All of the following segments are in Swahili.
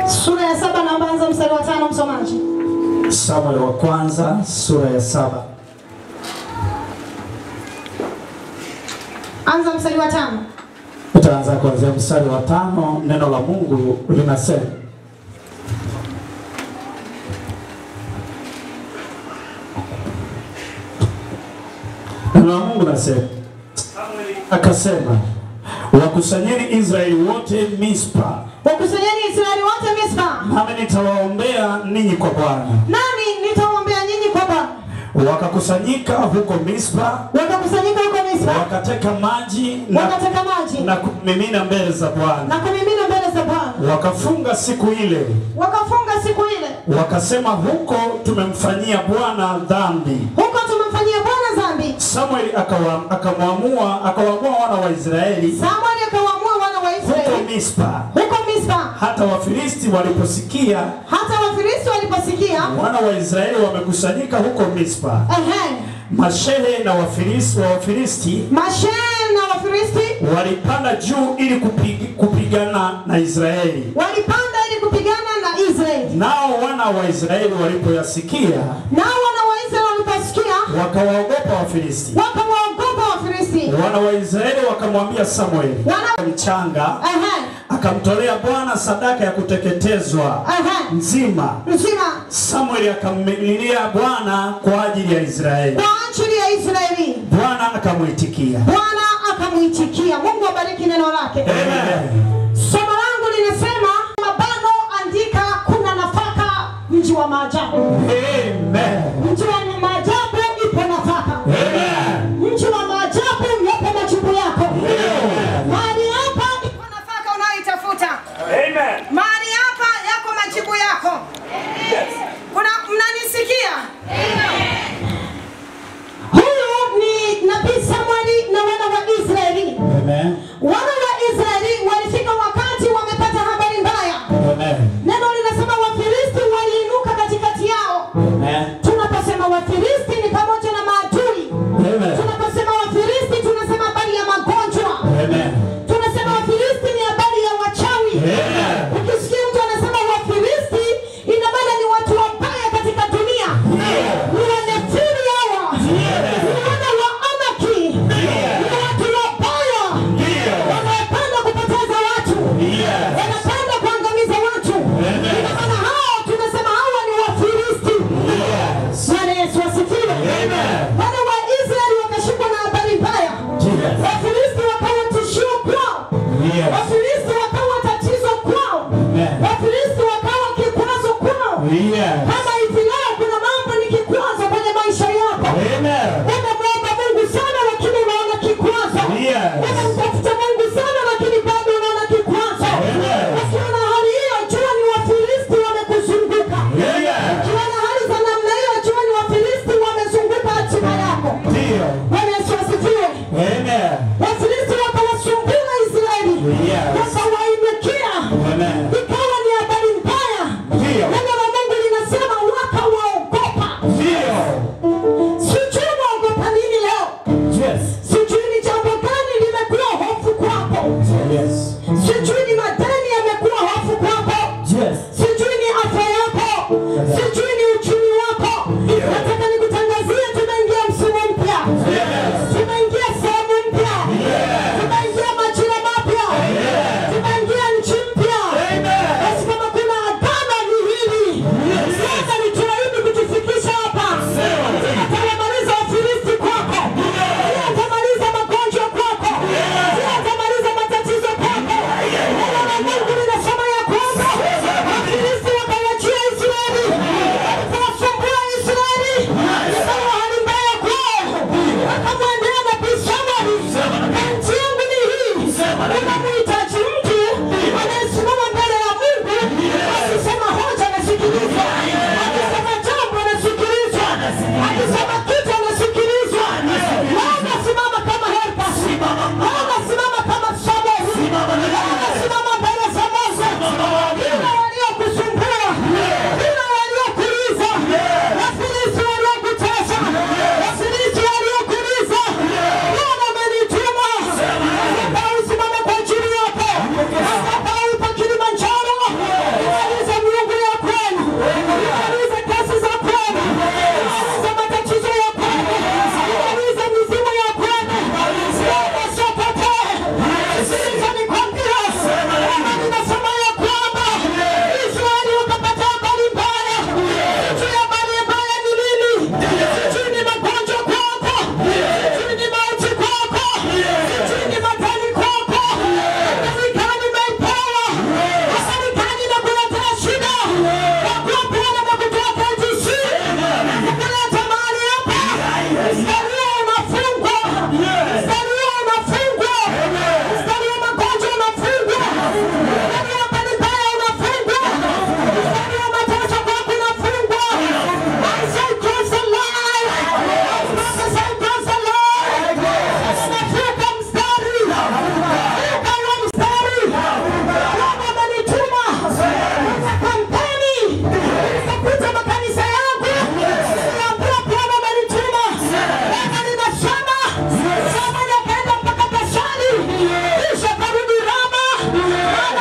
Sura ya saba naomba anza mstari wa tano msomaji. Samuel wa kwanza sura ya saba Anza mstari wa tano. utaanza kuanzia mstari wa tano. Neno la Mungu linasema neno la Mungu linasema akasema, wakusanyeni Israeli wote Mispa, Wakusanyeni Israeli wote Mispa, nami nitawaombea ninyi kwa Bwana. nami nitawaombea nyinyi kwa Bwana. Wakakusanyika huko Mispa, Wakakusanyika huko Mispa, wakateka maji na, wakateka maji na kumimina mbele za Bwana. na kumimina mbele za Bwana. Wakafunga siku ile, Wakafunga siku ile, wakasema, huko tumemfanyia Bwana dhambi. huko tumemfanyia Bwana dhambi. Samueli akawa- akamwamua akawaamua wana wa Israeli Samueli akawaamua wana wa huko Israeli Mispa. huko Mispa. Hata Wafilisti waliposikia Hata Wafilisti waliposikia, wana wa Israeli wamekusanyika huko Mispa, ehe, mashehe na Wafilisti wa Wafilisti mashehe na Wafilisti walipanda juu ili kupig, kupigana na Israeli. walipanda ili kupigana na Israeli. Nao wana wa Israeli walipoyasikia Nao wana wa Israeli waliposikia, wakawaogopa Wafilisti. wakawaogopa Wafilisti. Wana wa Israeli wakamwambia Samueli Wana mchanga, ehe, akamtolea Bwana sadaka ya kuteketezwa ehe, nzima. nzima Samueli akamlilia Bwana kwa ajili ya Israeli, kwa ajili ya Israeli. Bwana akamwitikia. Bwana akamuitikia. Mungu abariki neno lake. Amen. Somo langu linasema mabano, andika kuna nafaka, mji wa maajabu. Amen. Mji wa maajabu ipo nafaka. Amen. Mji wa maajabu yapo majibu yako. Mahali hapa ipo nafaka unayoitafuta. Amen. Mahali hapa yako majibu yako. Kuna mnanisikia? Huyu ni nabii Samueli na wana wa Israeli. Amen. Wana wa Israeli walifika wakati wamepata habari mbaya. Amen. Neno linasema Wafilisti waliinuka katikati yao. Amen. Tunaposema Wafilisti ni pamoja na maadui. Amen. Tunaposema Wafilisti tunasema habari ya magonjwa. Amen. Tunasema Wafilisti ni habari ya wachawi. Amen. Ukisikia mtu anasema Wafilisti, ina maana ni watu wabaya katika dunia. Ni wanefili hawa. Ni wana wa Anaki. Ni watu wabaya. Wanapenda kupoteza watu. Wanapenda kuangamiza watu. Ina maana hao tunasema hawa ni Wafilisti. Bwana Yesu asifiwe. Wana wa Israeli wakashikwa na habari mbaya. Wafilisti wakawa tishio kwao. Wafilisti wakawa tatizo kwao.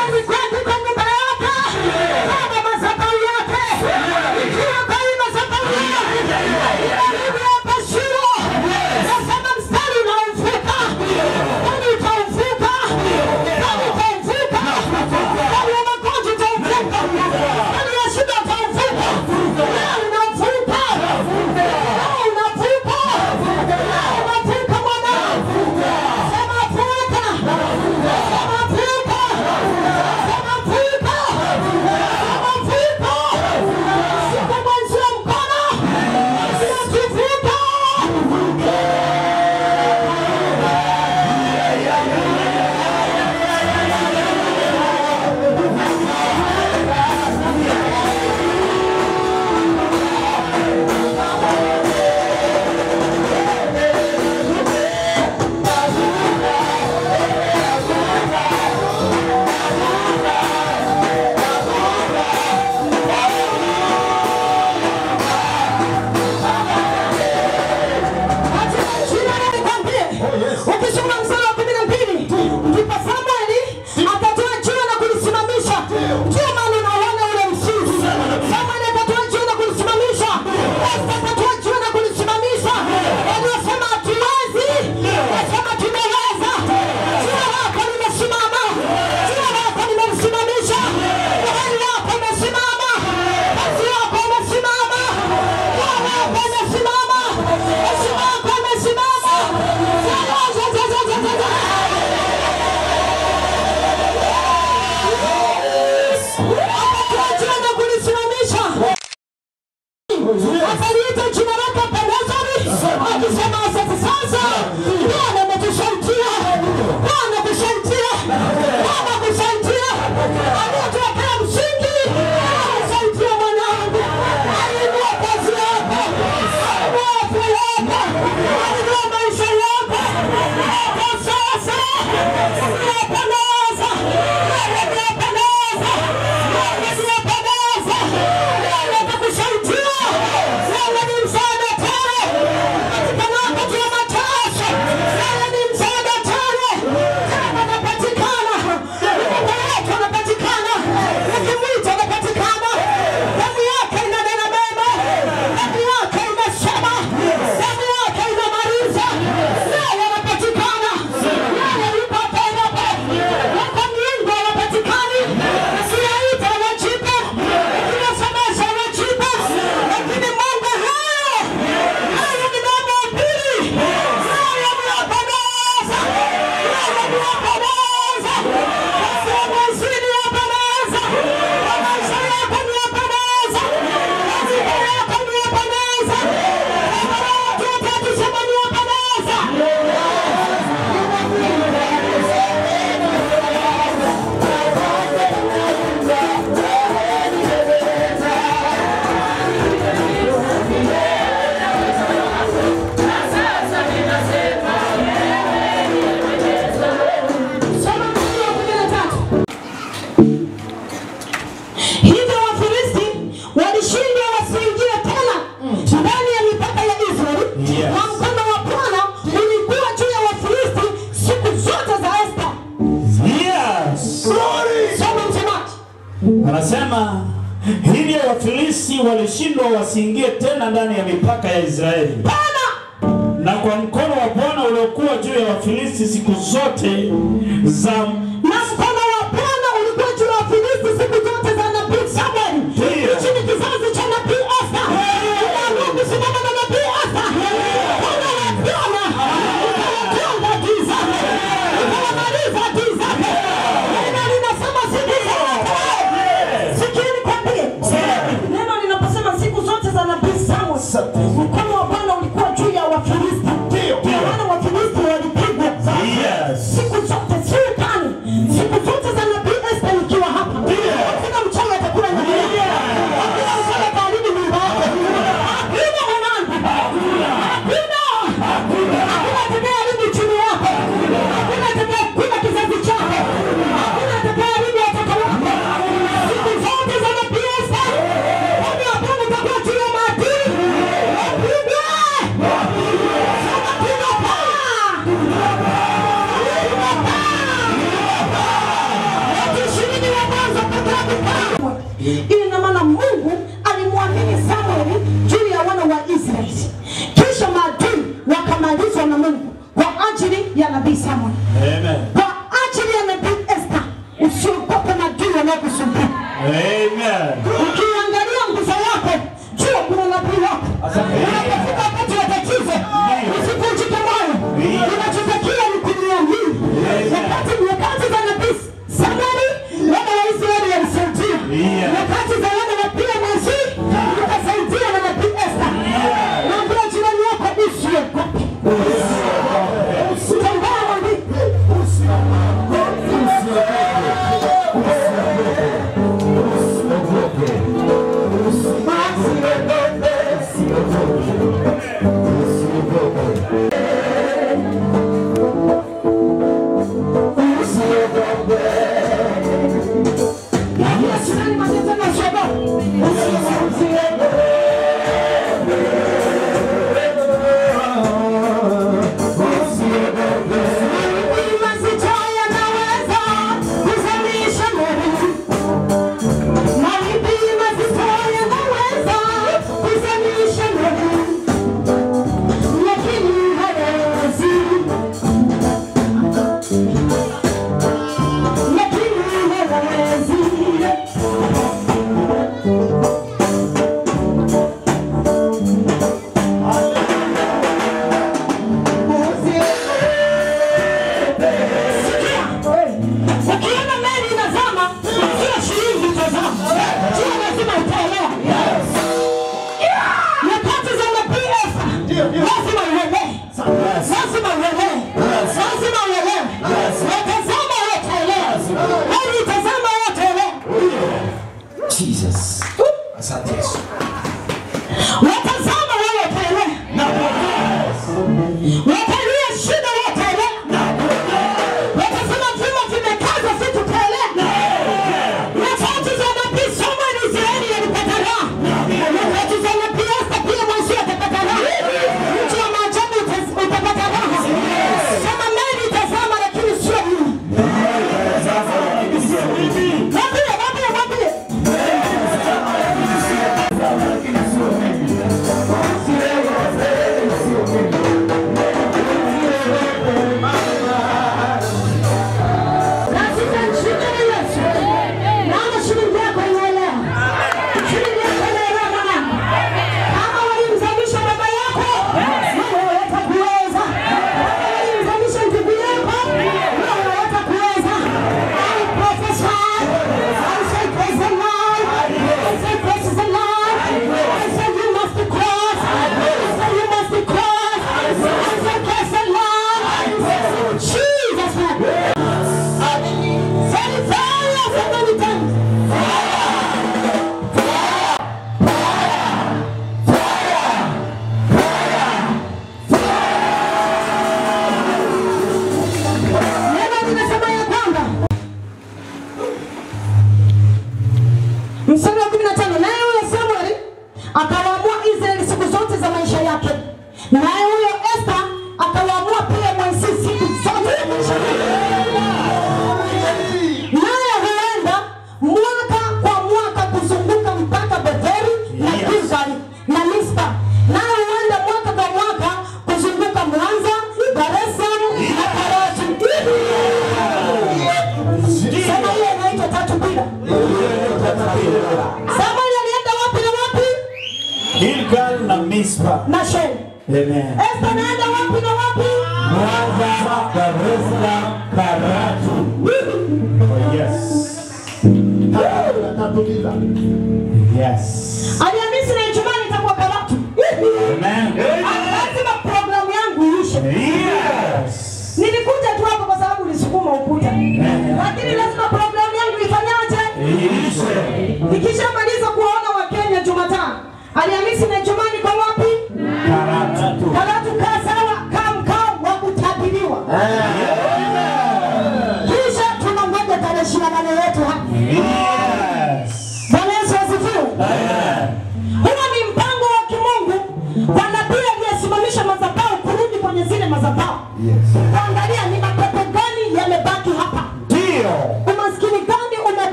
akaliita jina lake Penezari, akisema asante sasa. Bwana ametusaidia, Bwana ametusaidia, Bwana ametusaidia, aliyetuwekea msingi, amesaidia mwanangu, alinua kazi yako, alinua afya yako, alinua maisha yako. Hapo sasa unapendeza, wewe unapendeza, wewe unapendeza, wewe atakusaidia, wewe ni msaada tele katika wakati wa mateso, wewe ni msaada tele, tena unapatikana, Mungu wetu anapatikana, ukimwita anapatikana, damu yake inanena mema, damu yake inasema, damu yake inamaliza, wewe anapatikana, wewe yuko tena wako miungu hawapatikani, ukiyaita wajibu, ukiwasemesha wajibu, lakini Mungu hayo hayo ni mambo ya pili, hayo ni yapendeza, hayo ni yapendeza, kazi ya mwezini yapendeza, kwa maisha yako ni yapendeza, katika yako ni yapendeza, kama watu watatu sema ni yapendeza. Soma mstari wa kumi na tatu. Hivyo Wafilisti walishindwa wasiingie tena ndani ya mipaka ya Israeli, Yes. na mkono wa Bwana ulikuwa juu ya Wafilisti siku zote za Esta. Yes. Soma msemaji. Anasema hivyo Wafilisti walishindwa wasiingie tena ndani ya mipaka ya Israeli, Bwana na kwa mkono wa Bwana uliokuwa juu ya Wafilisti siku zote za na mkono wa Bwana ulikuwa juu ya Wafilisti siku zote za nabii Samuel. Ndiyo. Hichi ni kizazi cha nabii Esta. Unaamua kusimama na nabii Esta. Mkono wa Bwana ukawatenga giza, ukawamaliza giza. Neno linasema siku zote. Sikieni kwambie. Neno linaposema siku zote za nabii Samuel, mkono wa Bwana ulikuwa juu ya Wafilisti. Kwa maana Wafilisti walipigwa Yes. siku zote sio tani Ili ina maana Mungu alimwamini Samueli juu ya wana wa Israeli, kisha maadui wakamalizwa na Mungu kwa ajili ya nabii Samueli, Amen. kwa ajili ya nabii Esther. Usiogope maadui wanaokusumbua. Amen. Ukiangalia nguzo yako, jua kuna nabii wako. Unapofika wakati wa tatizo, usivunjike moyo. Unachotakiwa ni kuniamini. Wakati nyakati za nabii Samueli, wana wa Israeli walisaidia. Nyakati za wana wa pia Mose, wakasaidia na nabii Esther. Naambia jirani yako usiogope. Tembea na mimi. Naambia jirani maneno na usiogope. Mawimbi mazito yanaweza kuzamisha meli. Mawimbi mazito yanaweza kuzamisha meli, lakini hayawezi, lakini hayawezi. Sikia, ukiona meli inazama, sio shilingi itazama, sio lazima utaelewa. Nyakati za nabii Esta, lazima uelewe, lazima uelewe, lazima uelewe. Watazama wataelewa, meli itazama wataelewa, Jesus. Asante Yesu. watazama wataelewa, watalia shida wataelewa, watasema vyuma vimekaza, si tutaelewa. Nyakati za nabii Samueli Israeli yalipata raha. Nyakati za nabii Esta pia Mose atapata raha. Mji wa maajabu utas- utapata raha. Sema meli itazama lakini sio mimi. Mwambie, mwambie, mwambie. Katika jina la Yesu. Naona shilingi yako inaelewa. Shilingi yako inaelewa mwanangu. Kama walimzalisha baba yako, wewe hutakuweza. Kama walimzalisha ndugu yako, wewe hutakuweza. I prophesy. I say praise the Lord. I say praise the Lord. I say you must cross. I say you must cross. I say praise the Lord. Jesus name. Say fire so many times. Neno linasema ya kwamba mstari wa 15 naye huyo Samueli akawaamua Israeli siku zote za maisha yake, naye huyo Esta akawaamua pia Mose siku zote za maisha yake. Naye huenda mwaka kwa mwaka kuzunguka mpaka Betheli na Yes. Gilgali na Mispa. Naye huenda mwaka kwa mwaka kuzunguka Mwanza, Dar es Salaam na Karatu. Sema hiyo inaitwa tatu bila. Samueli alienda wapi na wapi? Gilgal na Mispa. Na Sheni. Amen. Esta anaenda wapi na wapi? Mwanza, Dar es Salaam, Karatu. Oh, yes. Yes. Alhamisi na Ijumaa nitakuwa Karatu. Amen. Lazima programu yangu iishe. Yes. Nilikuja tu hapo kwa sababu nilisukuma ukuta, lakini lazima programu yangu ifanyaje? Ishe. Nikishamaliza kuwaona Wakenya Jumatano, Alhamisi na Ijumaa niko wapi? Karatu. Karatu. Kaa sawa, kaa mkao wa kutabiriwa, kisha tunangoja tarehe ishirini na nane yetu hapa. Yes. Bwana Yesu asifiwe. Amen.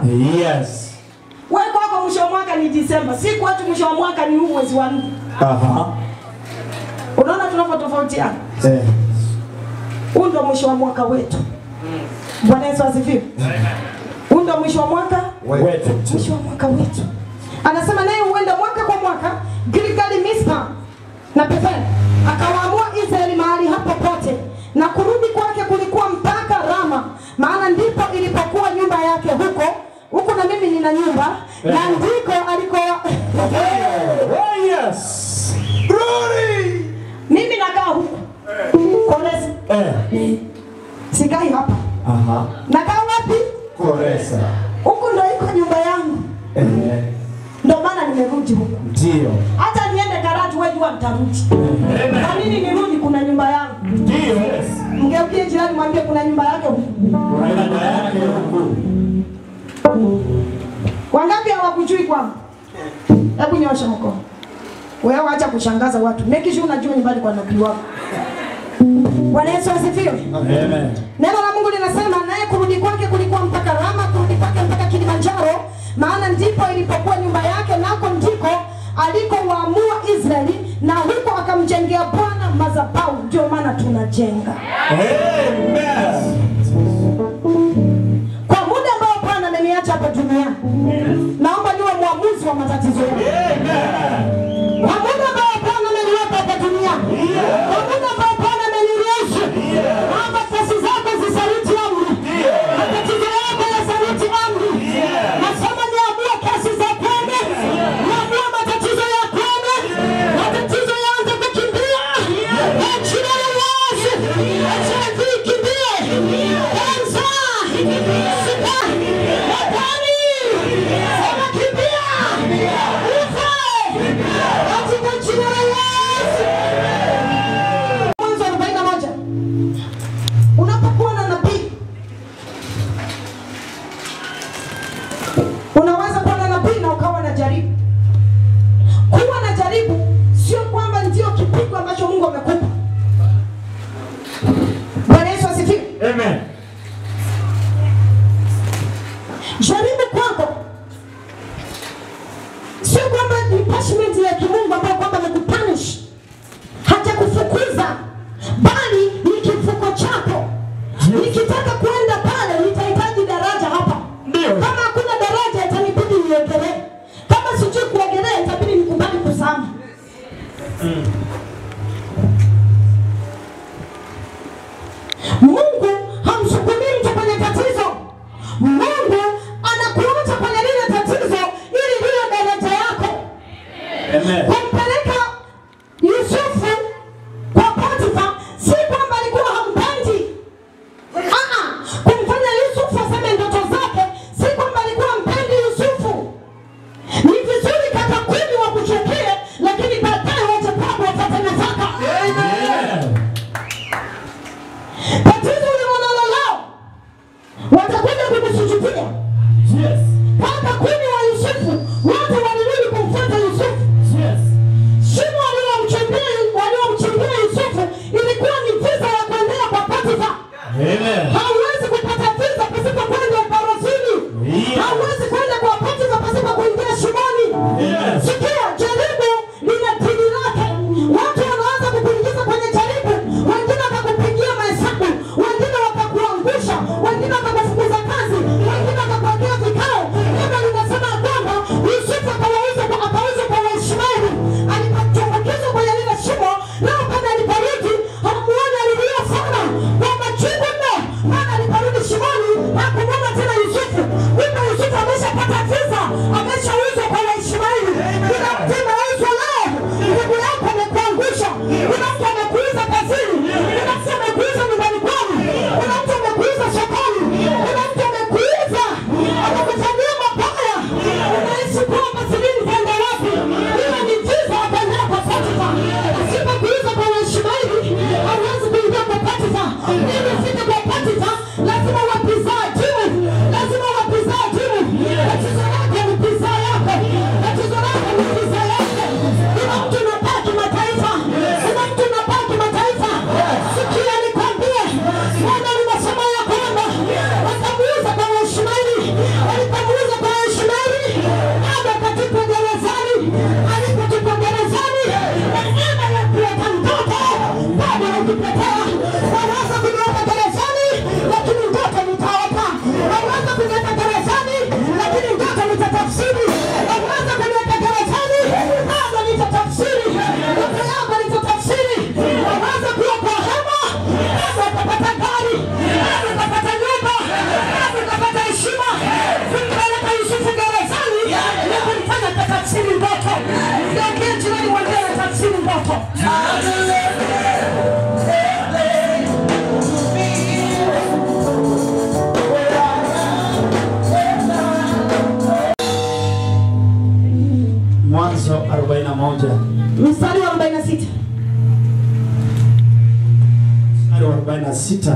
Yes. Wewe kwako mwisho wa mwaka ni Disemba, si kwetu mwisho wa mwaka ni huu mwezi wa nne. Aha. Unaona tunavyotofautiana? Eh. Huu ndio mwisho wa mwaka wetu. Bwana Yesu asifiwe. Huu ndio mwisho wa mwaka Wetu. mwisho wa mwaka wetu. Anasema naye huenda mwaka kwa mwaka Gilgali, Mispa na Bethel, akawaamua Israeli mahali hapo pote, na kurudi kwake kulikuwa mpaka Rama, maana ndipo ilipokuwa nyumba yake huko huku, na mimi nina nyumba na ndiko aliko Oh, yes. Glory. mimi nakaa huku Kolesi, Eh. sikai hapa. Aha. Nakaa wapi? Koresa. Huku ndo iko nyumba yangu, Eh. ndo maana nimerudi huku. Ndio. Hata niende Karatu, wewe jua nitarudi. Kwa nini nirudi? Kuna nyumba yangu. Ndio. Mgeukie jirani, mwambie kuna nyumba yake huku. Kuna yake huku. Wangapi hawakujui kwangu? Hebu nyosha mkono. Wewe acha kushangaza watu. Make sure unajua nyumbani kwa nabii wako. Bwana Yesu asifiwe. Amen. Neno la Mungu linasema naye kurudi kwake kulikuwa mpaka Rama, kurudi kwake mpaka Kilimanjaro, maana ndipo ilipokuwa nyumba yake, nako ndiko alikowaamua Israeli, na huko akamjengea Bwana madhabahu. Ndio maana tunajenga Amen. kwa muda ambao Bwana ameniacha hapa duniani. Naomba niwe mwamuzi wa matatizo yangu. Kwa muda ambao Bwana ameniweka hapa duniani, kwa muda ambao Bwana ameniruhusu, naomba kesi zako zisaliti amri, matatizo yako yasaliti amri. Nasema niamue kesi za kwende, niamue matatizo ya kwende, matatizo yaanze kukimbia. Kwa jina la Yesu, HIV ikimbie, kansa, sida, hatari, sema kimbia, ufa kujitetea, waweza kuniweka gerezani, lakini ndoto nitaota. Waweza kuniweka gerezani, lakini ndoto nitatafsiri. Waweza kuniweka gerezani, bado nitatafsiri. Ndoto yangu nitatafsiri. Waweza kuwa kwa hema, bado utapata gari, bado utapata nyumba, bado utapata heshima. Kumpeleka Yusufu gerezani, na kumfanya tatafsiri ndoto. Ndio jirani mwambie tatafsiri ndoto. Mwanzo 41 Mstari wa 46. mstari wa 46.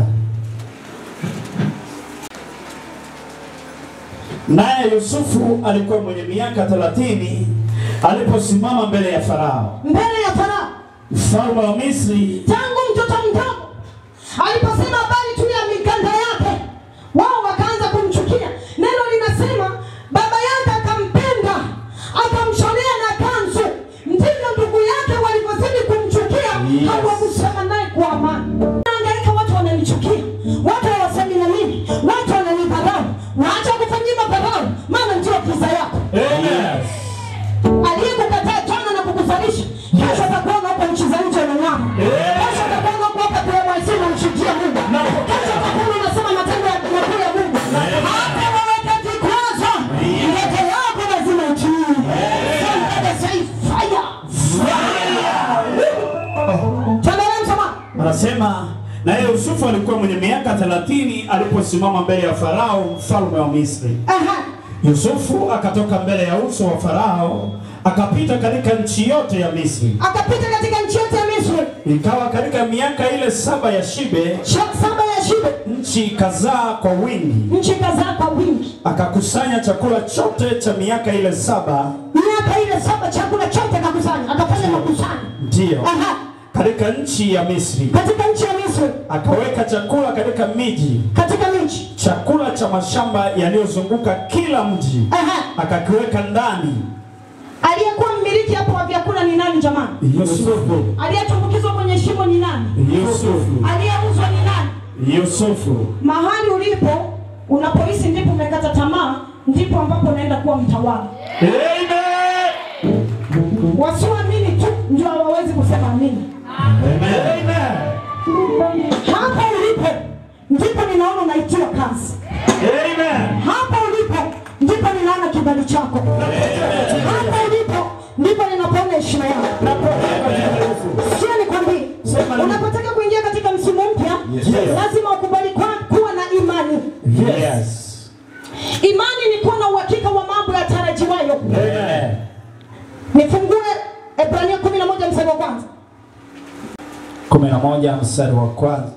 Naye Yusufu alikuwa mwenye miaka 30 aliposimama mbele ya Farao Mbele ya Farao mfalme wa Misri. tangu mtoto mdogo aliposema habari tu ya mikanda yake, wao wakaanza kumchukia. Neno linasema baba yake akampenda, akamshonea na kanzu. Ndivyo ndugu yake walivyozidi kumchukia, Yes. hawakusema naye kwa amani. Naangaika, watu wananichukia, watu hawasemi na mimi, watu wananidharau. Waacha kufanyia madharau, maana ndio pesa yako Amen. aliyekukataa jana na kukuzalisha kesho atakuona huko nchi za nje unang'ama. Kesho atakuona huko hapa KYC unamshukia Mungu. Kesho atakuona unasema matendo ya makuu ya Mungu. Hata waweke vikwazo, ndoto yako lazima itimie. Somebody say fire. Tuendelee msamaha. Anasema naye Yusufu alikuwa mwenye miaka 30 aliposimama mbele ya Farao mfalme wa Misri. Aha. Yusufu akatoka mbele ya uso wa Farao akapita katika nchi yote ya Misri. Akapita katika nchi yote ya Misri. Ikawa katika miaka ile saba ya shibe, Sha- Saba ya shibe. nchi ikazaa kwa wingi. Nchi kadhaa kwa wingi. Akakusanya chakula chote cha miaka ile saba, Miaka ile saba chakula chote akakusanya. Akafanya makusanyo. ndiyo Aha. katika nchi ya Misri. Katika nchi ya Misri. Akaweka chakula katika miji, Katika nchi. chakula cha mashamba yaliyozunguka kila mji Aha. akakiweka ndani. Aliyekuwa mmiliki hapo wa vyakula ni nani jamani? Yusufu, Aliyetumbukizwa kwenye shimo ni nani? Yusufu, Aliyeuzwa ni nani? Yusufu. Mahali ulipo unapohisi ndipo umekata tamaa, ndipo ambapo unaenda kuwa mtawala. Amen. Wasioamini tu ndio hawawezi kusema amini. Amen. Hapa ulipo ndipo ninaona unaitiwa kazi. Amen. Hapa ulipo ndipo ninaona kibali chako. Hapa ulipo ndipo ninapoona heshima yako. Sio nikwambie, Sema nini? unapotaka kuingia katika msimu mpya Yes. lazima ukubali kwa- kuwa na imani. Yes. Imani ni kuwa na uhakika wa mambo yatarajiwayo. Amen. Nifungue Ebrania 11 mstari wa kwanza. kumi na moja mstari wa kwanza.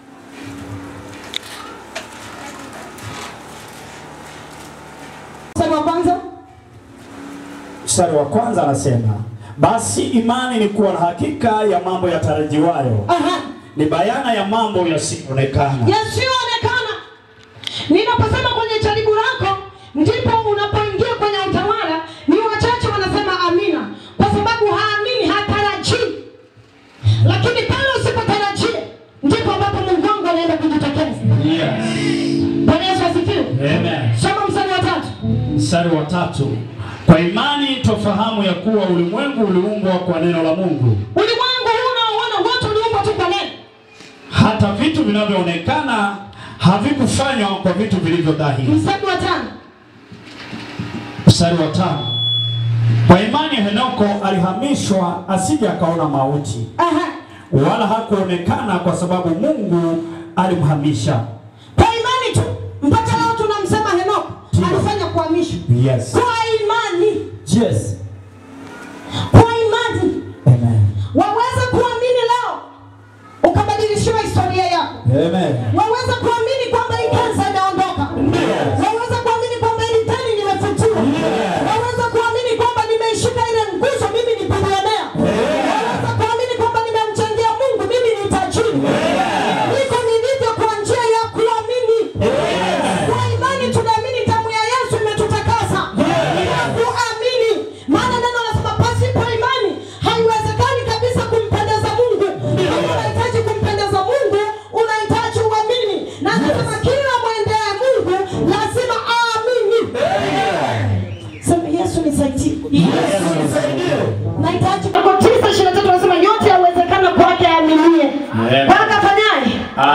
Mstari wa kwanza. Mstari wa kwanza anasema, basi imani ni kuwa na hakika ya mambo yatarajiwayo, Aha. ni bayana ya mambo yasiyoonekana. Yasiyoonekana. Ninaposema kwenye jaribu lako ndipo unapoingia kwenye utawala, ni wachache wanasema amina, kwa sababu haamini, hatarajii. Lakini pale usipotarajia ndipo ambapo Mungu wangu anaenda kujitokeza. Yes. Bwana Yesu asifiwe. Amen. Soma mstari wa tatu. Mstari wa tatu, kwa imani tofahamu ya kuwa ulimwengu uliumbwa kwa neno la Mungu, Ulimwengu huu unaoona wote uliumbwa tu kwa neno. hata vitu vinavyoonekana havikufanywa kwa vitu vilivyo dhahiri. Mstari wa tano. Mstari wa tano, kwa imani Henoko alihamishwa asije akaona mauti, Aha. wala hakuonekana kwa sababu Mungu alimhamisha. Kwa imani tu mpaka leo tunamsema Henoko Ndio. alifanya kuhamishwa. Yes. Kwa imani, Yes. kwa imani Amen. waweza kuamini leo ukabadilishiwa historia yako. Amen. Waweza kuamini kwamba hii kansa inaondoka. Waweza kuamini kwamba hili deni limefutiwa. Waweza kuamini kwamba nimeishika ile nguzo, mimi ni bilionea. Waweza kuamini kwamba nimemchangia Mungu, mimi ni tajiri. Niko nilivyo kwa njia ya kuamini. Kwa imani tunaamini damu ya Yesu imetutakasa. Kwa kuamini, maana neno nasema pasipo imani haiwezekani kabisa kumpendeza Mungu. Mungu anahitaji kumpendeza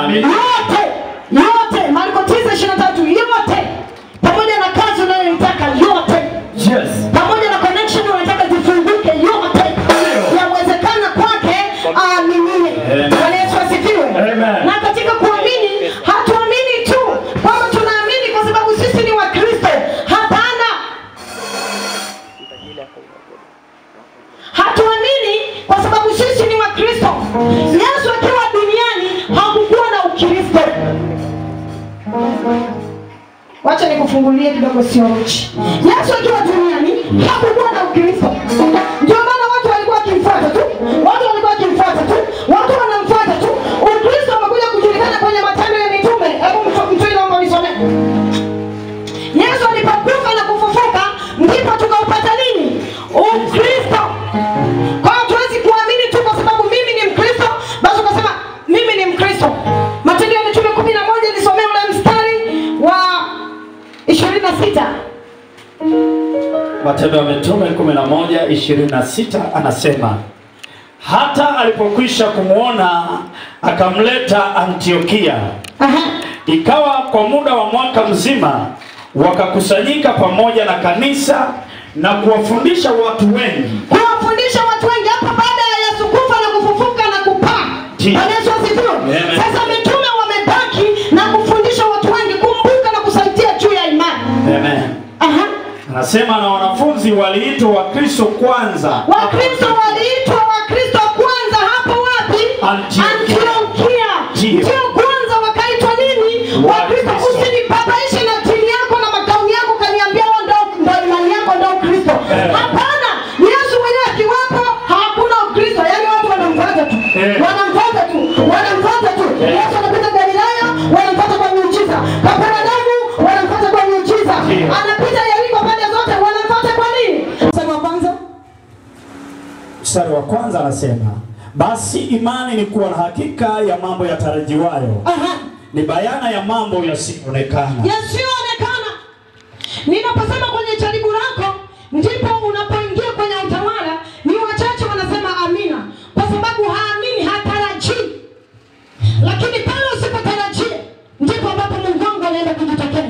Amina. yote yote marko tisa ishirini na tatu yote pamoja na kazi unayoitaka yote Yes. pamoja na connection unataka zifunguke yote yawezekana kwake aaminie Amen. bwana yesu asifiwe Amen. na katika kuamini hatuamini tu kwamba tunaamini kwa sababu sisi ni wakristo hapana hatuamini kwa sababu sisi ni wakristo yesu akiwa duniani hakukuwa na ukristo wacha nikufungulie kidogo sio uchi yesu akiwa duniani hakukuwa na ukristo ndio maana watu walikuwa wakimfuata tu watu walikuwa wakimfuata tu watu wanamfuata tu ukristo umekuja kujulikana kwenye matendo ya mitume hebu mtu- mtu naomba unisomee yesu alipokufa na kufufuka ndipo tukaupata nini ukristo kwa hiyo tuwezi kuamini tu kwa sababu mimi ni mkristo basi ukasema mimi ni mkristo matendo ya mitume kumi na moja nisomee ule mstari wa ishirini na sita Matendo ya Mitume 11:26 anasema hata alipokwisha kumwona akamleta Antiokia. Ikawa kwa muda wa mwaka mzima wakakusanyika pamoja na kanisa na kuwafundisha watu wengi. kuwafundisha watu wengi hapa baada ya yesu kufa na kufufuka na kupaa Ndiyo. Bwana Yesu asifiwe Amen. sasa mitume wamebaki na kufundisha watu wengi kumbuka na kusaidia juu ya imani Amen. Aha. Anasema na wanafunzi waliitwa Wakristo kwanza. wakristo waliitwa wakristo kwanza hapo wapi Antiokia. antiokia Ndiyo. ndio kwanza wakaitwa nini wakristo Wakristo. usinibabaishe na dini yako na makauni yako kaniambia wewe ndo ndo imani yako ndo ukristo Eh. hapana yesu mwenyewe akiwepo hakuna ukristo yaani watu wanamfuata tu Eh. wanamfuata tu wanamfuata tu Eh. yesu anapita galilaya wanamfuata kwa miujiza kaperadamu wanamfuata kwa miujiza Ndiyo. anapita yeriko pande zote wanamfuata kwa nini mstari wa kwanza Mstari wa kwanza anasema basi imani ni kuwa na hakika ya mambo yatarajiwayo, Aha. ni bayana ya mambo yasiyoonekana. yasiyoonekana ninaposema kwenye jaribu lako ndipo unapoingia kwenye utawala ni wachache wanasema amina kwa sababu haamini hatarajii lakini pale usipotarajia ndipo ambapo mungu wangu anaenda kujitokeza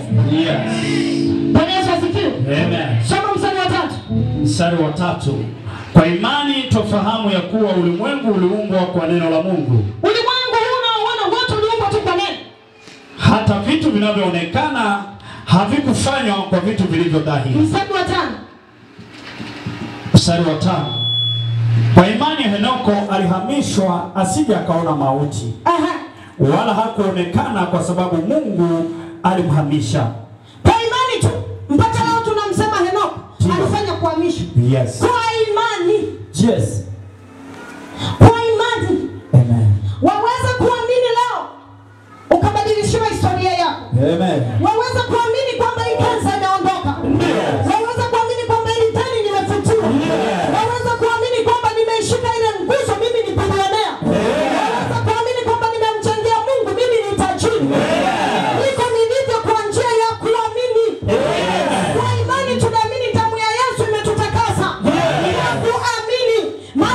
bwana yesu asifiwe Amen. soma mstari wa tatu Mstari wa tatu, kwa imani twafahamu ya kuwa ulimwengu uliumbwa kwa neno la Mungu, ulimwengu huu unaoona wote uliumbwa tu kwa neno hata vitu vinavyoonekana havikufanywa kwa vitu vilivyo dhahiri. mstari wa tano Mstari wa tano, kwa imani Henoko alihamishwa asije akaona mauti, Aha. wala hakuonekana kwa sababu Mungu alimhamisha. kwa imani tu mpaka leo tunamsema henoko Ndiyo. alifanya kuhamishwa Yes. kwa imani Yes. kwa imani Amen. waweza kuamini leo ukabadilishiwa historia yako Amen. waweza kuamini kwamba hii kansa imeondoka waweza kuamini kwamba hili deni limefutiwa waweza kuamini kwamba nimeishika ile nguzo mimi ni bilionea waweza kuamini kwamba nimemchangia mungu mimi ni tajiri niko nilivyo kwa njia ya kuamini kwa imani tunaamini damu ya yesu imetutakasa kwa kuamini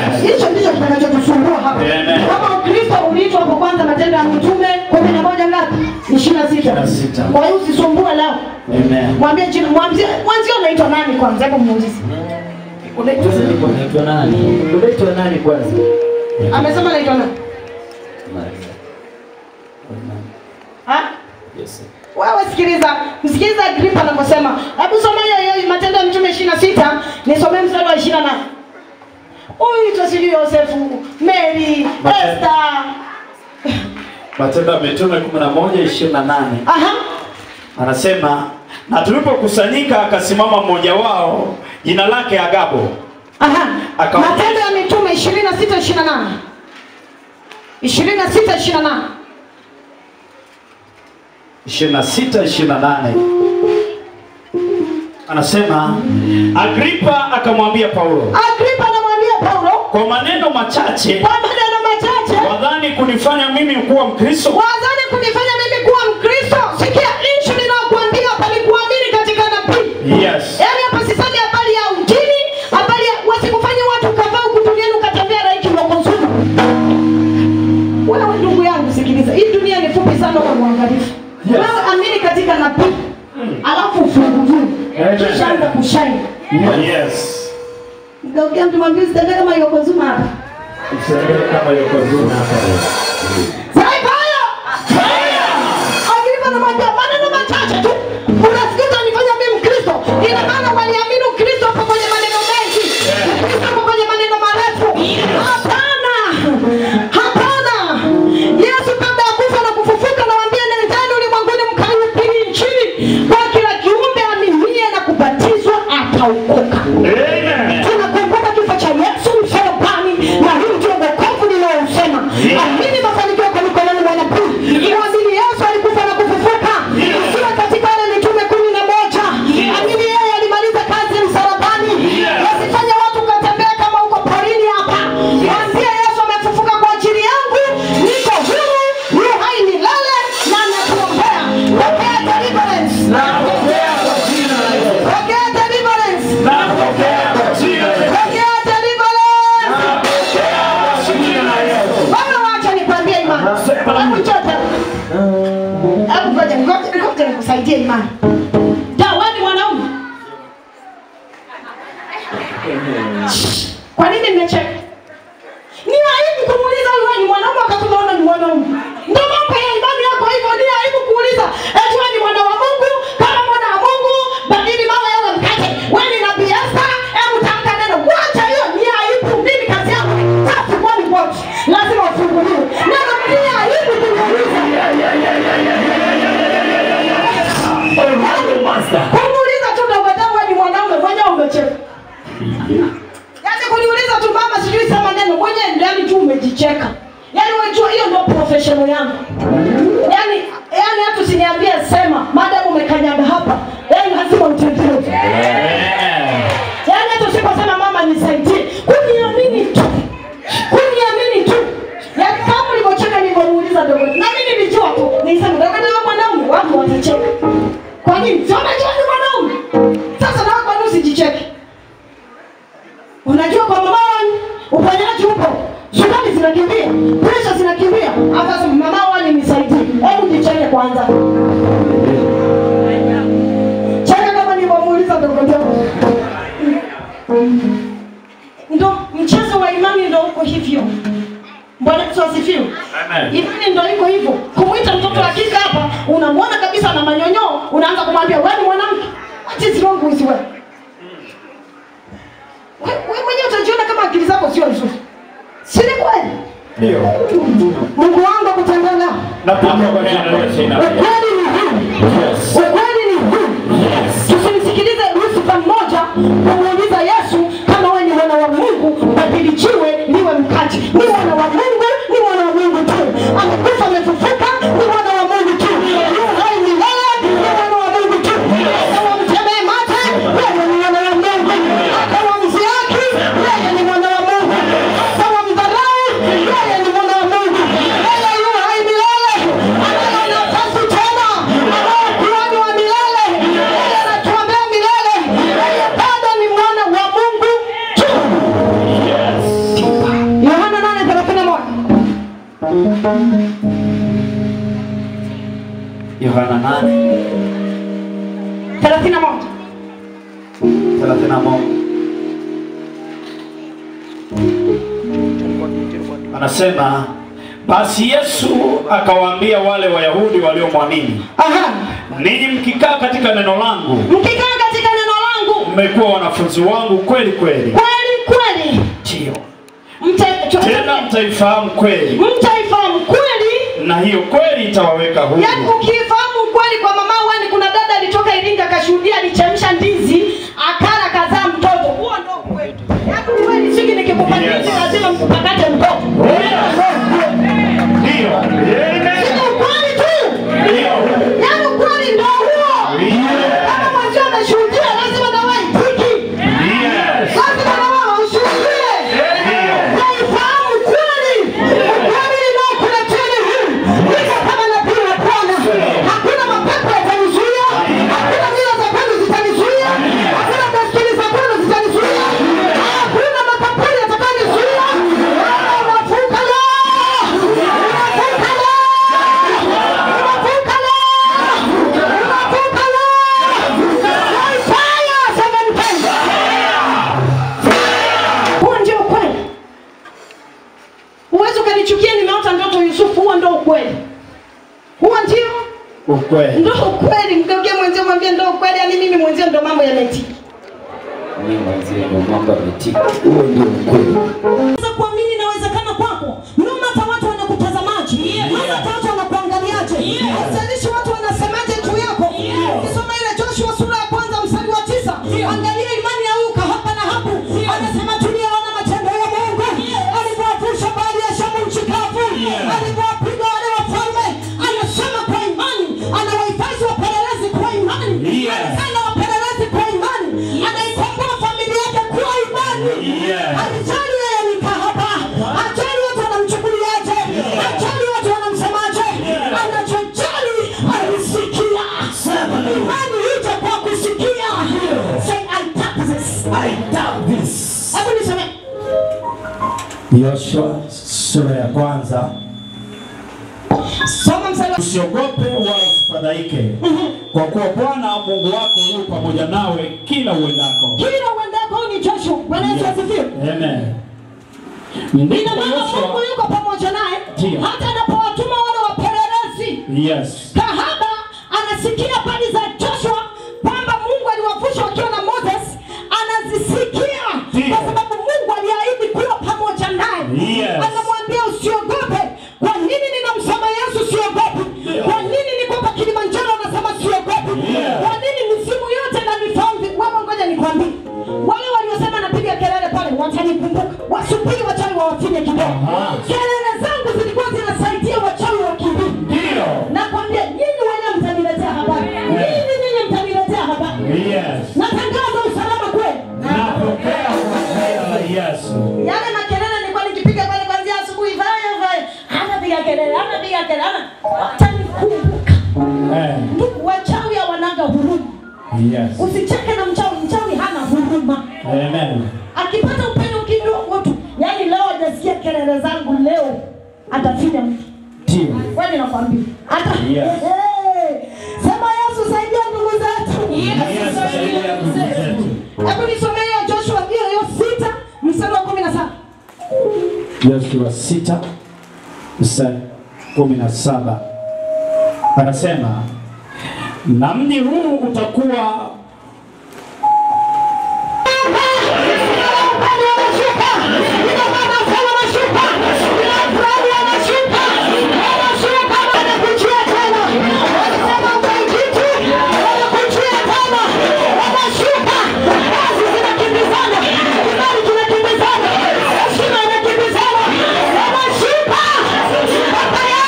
hicho ndicho kitakachotusumbua hapa Amen. kama ukristo uliitwa hapo kwanza matendo ya mitume kumi na moja ngapi ishirini na sita 26. kwa hiyo usisumbue lao Amen. mwambie jina mwambie mwanzio unaitwa nani kwanza hebu muulize unaitwa Unaitwa nani? Unaitwa nani kwanza? amesema naitwa nani Maria. ha Yes. wewe sikiliza msikiliza agripa anavyosema hebu soma hiyo hiyo matendo ya mitume ishirini na sita nisomee mstari wa ishirini na nane uitwa sijui yosefu mary Matendo. esta Matendo ya Mitume 11 28 aha anasema, na tulipokusanyika akasimama mmoja wao jina lake Agabo aha Akaonyesha- matendo ya mitume ishirini na sita ishirini na nane ishirini na sita ishirini na nane 26 28 anasema, Agripa akamwambia Paulo, agripa anamwambia paulo kwa maneno machache kwa maneno machache wadhani kunifanya mimi kuwa Mkristo? wazani kunifanya mimi kuwa mkristo sikia ishu ninayokuambia palikuamini katika nabii Yes. yaani hapa sisemi habari ya ujini habari ya wasikufanya watu kadhaa huku duniani ukatembea raiki unakonsumu wewe ndugu yangu sikiliza hii dunia ni fupi sana kwa mwangalifu Yes. wewe amini katika nabii alafu ufunguliwe Amen. kisha anza kushaini Yes. Mkaongea mtu mwambie usitembee kama yokozuma hapa Usiangalie kama yuko zuna hapa. Saibaya! Agripa anamwambia maneno machache tu. Unasikia utanifanya mimi Mkristo. Ina maana waliamini Ukristo hapo kwenye maneno mengi. Ukristo hapo kwenye maneno marefu. Hapana. Hapana. Yesu kabla ya kufa na kufufuka nawaambia nendeni ulimwenguni mkaihubiri injili kwa kila kiumbe aminie na kubatizwa ataokoka. Amen. Tunakumbuka kifo cha Yesu msalabani na hii ndio wokovu ninaousema. Amini mafanikio kwa mikononi mwa nabii. Muamini Yesu alikufa na kufufuka. Usiwe katika wale mitume kumi na moja. Amini yeye alimaliza kazi msalabani. Wasifanye watu katembea kama uko porini hapa. Mwambie Yesu amefufuka kwa ajili yangu. Niko huru, yu hai milele na nakuombea. Pokea deliverance. Napokea kwa jina la Yesu. Pokea deliverance. Napokea kwa jina la Yesu. Pokea deliverance. Napokea kwa jina la Yesu. Bwana wacha nikwambie imani. Hebu chota. Hebu ngoja ngoja ngoja nikusaidie imani. Da, wewe ni mwanaume. Kwa nini mmecheka? Ni aibu kumuuliza wewe ni mwanaume wakati unaona ni mwanaume. Ndio mambo ya imani yako hivyo ni aibu kuuliza. Eti wewe ni mwana wa Mungu, kama mwana wa Mungu, badili mawe yawe mkate. Wewe ni nabii Esther, hebu tamka neno. Wacha hiyo ni aibu. Mimi kazi yangu ni safi kwa ni wote. Lazima ufunguliwe. Neno ni aibu kumuuliza. Master. Kumuuliza tu ndio wewe wewe ni mwanaume, mwenyewe umecheka. Yaani kuniuliza tu mama sijui sema neno mwenyewe ndani tu umejicheka. Yaani unajua hiyo ndio professional yangu. Yaani yaani hata usiniambie sema madam umekanyaga hapa. Yaani lazima utendee. Amen. Yaani hata usiposema mama nisaidie. Kuniamini tu. Kuniamini tu. Yaani kama ulivyocheka nilivyomuuliza dogo. Na mimi nilijua tu. Nilisema dogo ndio mwanaume watu watacheka. Kwa nini? Si unajua ni mwanaume. Sasa na kwa nini usijicheke? Unajua kwa mama wani ufanyaji upo. Sukari zinakimbia, presha zinakimbia. Hata mama wani nisaidie. Hebu jicheke kwanza. Cheka kama nilivyomuuliza dogo dogo. Ndo mchezo wa imani ndo uko hivyo. Bwana Yesu asifiwe. Amen. Imani ndo iko hivyo. Kumwita mtoto wa kike hapa, unamwona kabisa na manyonyoo, unaanza kumwambia wewe ni mwanamke. What is wrong with you? Wewe wewe mwenyewe utajiona kama akili zako sio nzuri. Si ni kweli? Ndio. Mungu wangu akutendea nao. Napokea kwa jina la Yesu. Ukweli ni huu. Ukweli ni huu. Tusimsikilize Lucifer mmoja kumuuliza Yesu kama wewe ni mwana wa Mungu, badili jiwe liwe mkate. Ni mwana wa Mungu, ni mwana wa Mungu tu. Amekufa amefufuka, ni mwana wa Mungu tu. Yu hai milele, ni mwana wa Mungu tu. Hata wamtemee mate, yeye ni mwana wa Mungu. Hata wamsiaki, yeye ni mwana wa Mungu. Hata wamdharau, yeye ni mwana wa Mungu. Yeye yu hai milele, anayo nafasi tena Yohana 8 thelathini na moja 31 anasema basi Yesu akawaambia wale Wayahudi waliomwamini, Aha. ninyi mkikaa katika neno langu mkikaa katika neno langu mmekuwa wanafunzi wangu kweli kweli, kweli kweli ndio mta- tena mtaifahamu kweli, mtaifahamu kweli na hiyo kweli itawaweka huru. yaani ukifahamu kweli kwa mama wani kuna dada alitoka iringa akashuhudia alichemsha ndizi akala kazaa mtoto huo ndo kweli yaani kweli siki nikikupa Yes. ndizi lazima mpakate mtoto Ndio. Sio ukweli tu Ndio. yaani ukweli ndo huo Ndio. kama mwenzio ameshuhudia lazima na wewe itiki Yes. lazima na wewe ushuhudie Ndio. Naifahamu kweli. Ukweli ninaokuleteni huu. Niko kama nabii wa Bwana. Hakuna mapepo yatanizuia. Hakuna mila za kwenu zitanizuia. Hakuna desturi za kwenu zitanizuia. Hakuna makapuri yatakayonizuia. Wewe unavuka leo. Unavuka leo. Unavuka leo. Unavuka leo. Fire, seven times. Huo ndio ukweli. Huwezi ukanichukia nimeota ndoto Yusufu, huo ndo ukweli. Huo ndio Ukweli. ndo ukweli. Mgeukie mwenzio mwambie ndo ukweli, yaani mimi mwenzio ndo mambo yametika. Mimi mwenzie ndo mambo yametika. Huo ndio ukweli. Unaweza kuamini inawezekana kwako. No matter watu wanakutazamaje. No matter watu wanakuangaliaje. Haijalishi watu wanasemaje juu yako. Ukisoma ile Joshua sura ya kwanza mstari wa tisa. Angalia imani ya Uka hapa na hapo. Anasema tuliona matendo ya Mungu. Alivyowavusha bahari ya Shamu nchi kavu. Alivyowapiga wale wafalme. Anasema kwa imani. Anawahifadhi wapelelezi kwa imani. Yes. Anafanya wapelelezi kwa imani. Anaikomboa familia yake kwa imani. Yes. Ajali yeye ni kahaba. Ajali watu wanamchukuliaje. Ajali watu wanamsemaje. Anachojali alisikia. Imani ije kwa kusikia. Say I doubt this. I doubt this. Hebu niseme. Yoshua sura ya kwanza. Soma mstari wa Usiogope wala usifadhaike, kwa kuwa Bwana Mungu wako yu pamoja nawe kila uendako. kila uendako huyu ni Joshua. Bwana Yesu asifiwe. Amen. Ina Ndipo maana Mungu Yoshua, yuko pamoja naye Ndio. hata anapowatuma wale wapelelezi. yes, Kahaba anasikia habari za Joshua kwamba Mungu aliwavusha wakiwa na Moses, anazisikia Ndio. kwa sababu Mungu aliahidi kuwa pamoja naye. Yes. Anamwambia usiogope. Kwa nini ninamsema Yesu siogopi? Kwa nini niko hapa Kilimanjaro anasema siogopi? Yes. Kwa nini misimu yote na nifahamu? Wewe ngoja nikwambie. Wale waliosema napiga kelele pale watanikumbuka. Wasubiri wachawi wawafinye kidogo. Aha. Kelele zangu zilikuwa zinasaidia wachawi wakimbie. ndio, Nakwambia nyinyi wenyewe mtaniletea habari. Nyinyi nyinyi mtaniletea habari. yes. Natangaza usalama kwenu. Napokea kwa jina la Yesu. Yale makelele nilikuwa nikipiga pale kuanzia asubuhi vaya vaya. Anapiga kelele, anapiga kelele, ana watanikumbuka. Eh, Ndugu wachawi hawanaga huruma. yes. Usicheke na mchawi, mchawi hana huruma. Amen. Akipata upenyo kidogo tu, yaani leo hajasikia kelele zangu leo atafinya mtu. Ndio. Kwani nakwambia. Hata Yes. Eh, Sema Yesu saidia ndugu zetu. Yesu saidia ndugu zetu. Hebu nisomee hiyo Joshua hiyo hiyo sita mstari wa kumi na saba. Yoshua sita mstari kumi na saba anasema na mji huu utakuwa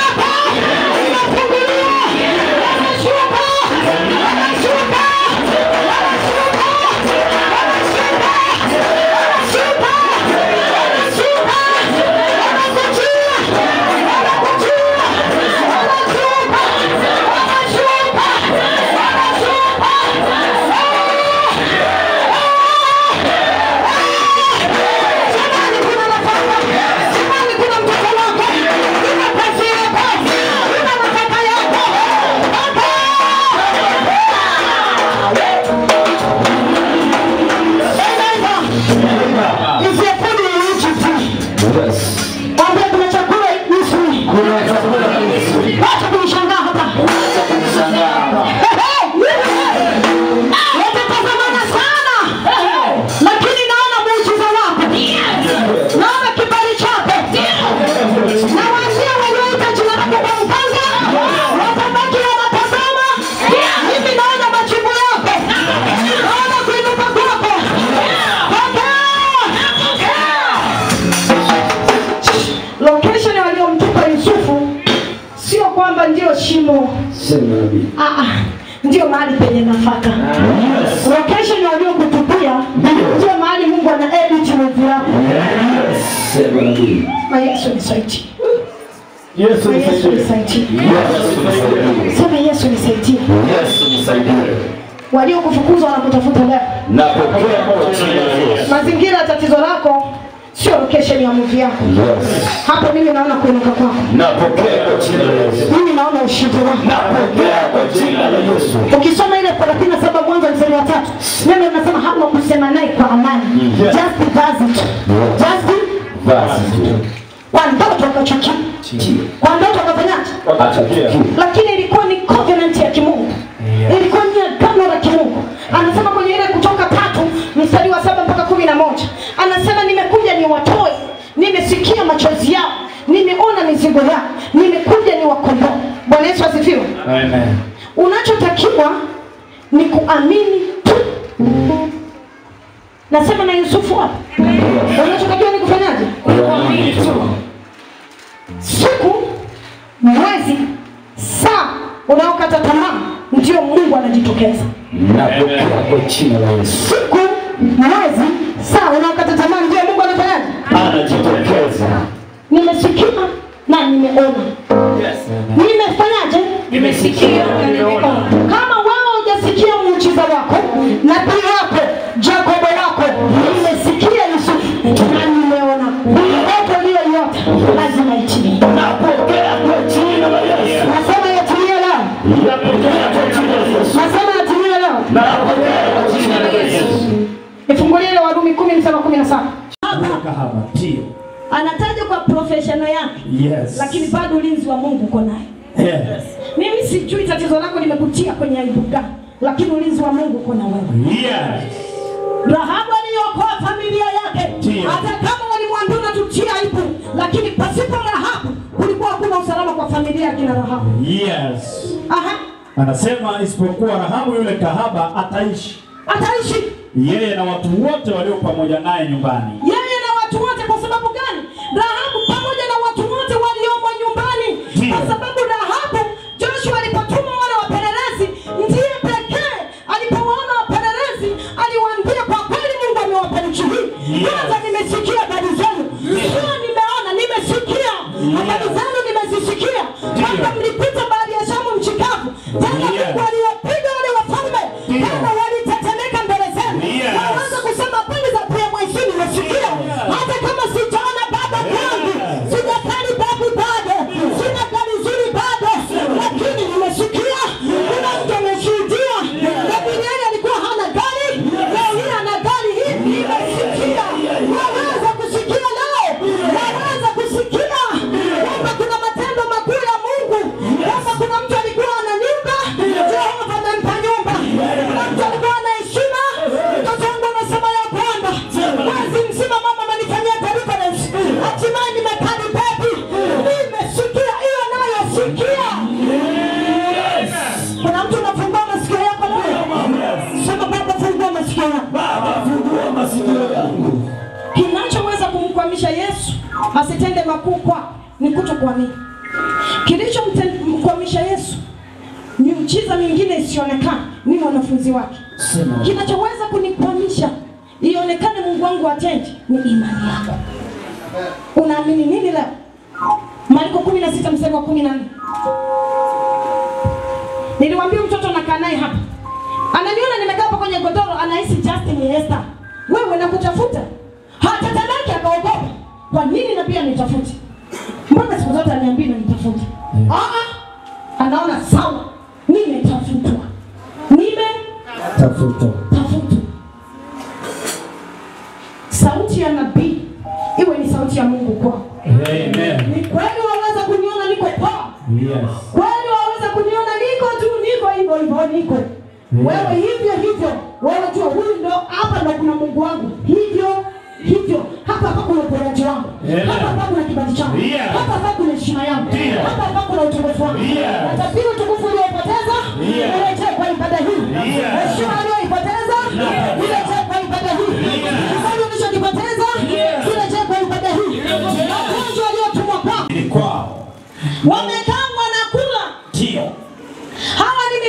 Wanashuka Haleluya. Ah, ah, ndio mahali penye nafaka. Location waliokutupia ndio mahali Mungu ana edit movie yako. Sema haleluya. Na Yesu nisaidie. Yesu Na Yesu nisaidie. nisaidie. Yesu nisaidie. Sema Yesu nisaidie. Yesu nisaidie. Waliokufukuzwa wanakutafuta leo. Napokea kwa jina la Yesu. Mazingira ya tatizo lako sio location ya movie yako. Yes. Hapo mimi naona kuinuka kwako. Napokea kwa jina la Yesu. Mimi naona ushindi wako. Napokea kwa jina la Yesu. Ukisoma ile 37 mwanzo mstari wa tatu, neno linasema hapo kusema naye kwa amani. Yes. Just visit. Just Basi tu. kwa ndoto akachukia. Ndio. Kwa ndoto akafanyaje? Atachukia. Lakini ilikuwa ni covenant ya kimungu. Ilikuwa ni agano la kimungu. Anasema kwenye ile kutoka tatu mstari wa saba mpaka kumi na moja anasema nimekuja niwatoe, nimesikia machozi yao, nimeona mizigo yao, nimekuja niwakomboe. Bwana Yesu asifiwe. Amen. Unachotakiwa ni kuamini tu. Nasema na Yusufu hapa, unachotakiwa ni kufanyaje? Kuamini tu. Siku, mwezi, saa unaokata tamaa, ndio Mungu anajitokeza. Napokea kwa jina la Yesu. Siku, mwezi, saa unaokata tamaa, ndio Mungu anafanyaje? Anajitokeza. Nimesikia na nimeona. Nimefanyaje? Nimesikia na nimeona. Kama wewe hujasikia muujiza wako, nabii wako, Jakobo wako, nimesikia Yusufu na nimeona. Ndoto uliyoiota lazima itimie. Napokea kwa jina la Yesu. Nasema yatimie leo. Napokea kwa jina la Yesu. Nasema yatimie leo. Napokea kwa jina la Yesu. Nifungulie ile Warumi kumi mstari wa kumi na saba. kahaba ndio Anataja kwa professional yake, yes lakini bado ulinzi wa Mungu uko naye. yes Mimi sijui tatizo lako limekutia kwenye aibu gani, lakini ulinzi wa Mungu uko na wewe. yes Rahabu aliokoa familia yake, Ndiyo. hata kama walimwambia tutia aibu, lakini pasipo Rahabu kulikuwa hakuna usalama kwa familia ya kina Rahabu. yes Aha, anasema isipokuwa Rahabu yule kahaba ataishi ataishi yeye na watu wote walio pamoja naye nyumbani yeye na watu wote. Kwa sababu gani? Rahabu pamoja na watu wote waliomo nyumbani, Ndiyo. kwa sababu Rahabu, Joshua alipotuma wale wapelelezi, ndiye pekee alipowaona wapelelezi aliwaambia, kwa kweli Mungu amewapa nchi hii. Yes. Kwanza nimesikia habari zenu, sio nimeona, nimesikia habari zenu, nimezisikia kwamba mlipita bahari ya Shamu mchikavu, tena Yes. Mungu aliwapiga wale wafalme, Ndiyo. tena walitetemeka mbele zenu. Yes. Naweza kusema kweli za pia mwaisini nimesikia, hata kama sijaona baba kwangu, sijakali babu bado, sina gari zuri bado, lakini nimesikia kuna mtu ameshuhudia. Gabrieli alikuwa hana gari, leo hii ana gari hii, nimesikia. Naweza kusikia leo, naweza kusikia kwamba kuna matendo makuu ya Mungu, kwamba kuna mtu alikuwa ana nyumba, Jehova amempa nyumba. Kuna mtu alikuwa ana heshima, mtoto wangu anasema ya kwamba mwezi mzima mama amenifanyia deliverance, hatimaye nimekadi baby, nimesikia hiyo nayo sikia. Kuna mtu unafungua masikio yako leo, sema Baba, fungua masikio yako. Fungua masikio yangu. Kinachoweza kumkwamisha Yesu asitende makuu kwako ni kutokuamini. Kilichomkwamisha Yesu miujiza mingine isionekane ni wanafunzi wake. Sema. Kinachoweza kunikwamisha ionekane Mungu wangu atende ni imani yako. Unaamini nini leo? Marko 16 mstari wa 14. Niliwaambia mtoto nakaa naye hapa. Ananiona nimekaa hapa kwenye godoro anahisi Justin ni Esther. Wewe nakutafuta. Hata dadake akaogopa. Kwa nini na pia nitafute? Mbona siku zote aniambia nitafute? Ah ah. Anaona sawa. Nimetafutwa. Nimetafutwa. tafuta Sauti ya nabii iwe ni sauti ya Mungu kwako. amen Ni kweli waweza kuniona niko poa. yes Kweli waweza kuniona niko tu niko hivyo hivyo niko. Wewe hivyo hivyo. Wewe jua huyu ndo hapa ndo kuna Mungu wangu. Hivyo hivyo. Hapa hapa kuna uponyaji wangu. Amen. Hapa hapa kuna kibali changu. Yeah. Hapa hapa kuna heshima yangu. Yeah. Hapa hapa kuna utukufu wangu. Yeah. Natabiri utukufu ulioipoteza. Yeah. Urejee kwa ibada hii. Yeah. Heshima ulioipoteza. Yeah. Urejee kwa ibada hii. Yeah. Kibali ulichokipoteza. Yeah. Urejee kwa ibada hii. Magonjwa aliyotumwa kwako. ni kwao Wamekaa wanakula. ndio Hawa ni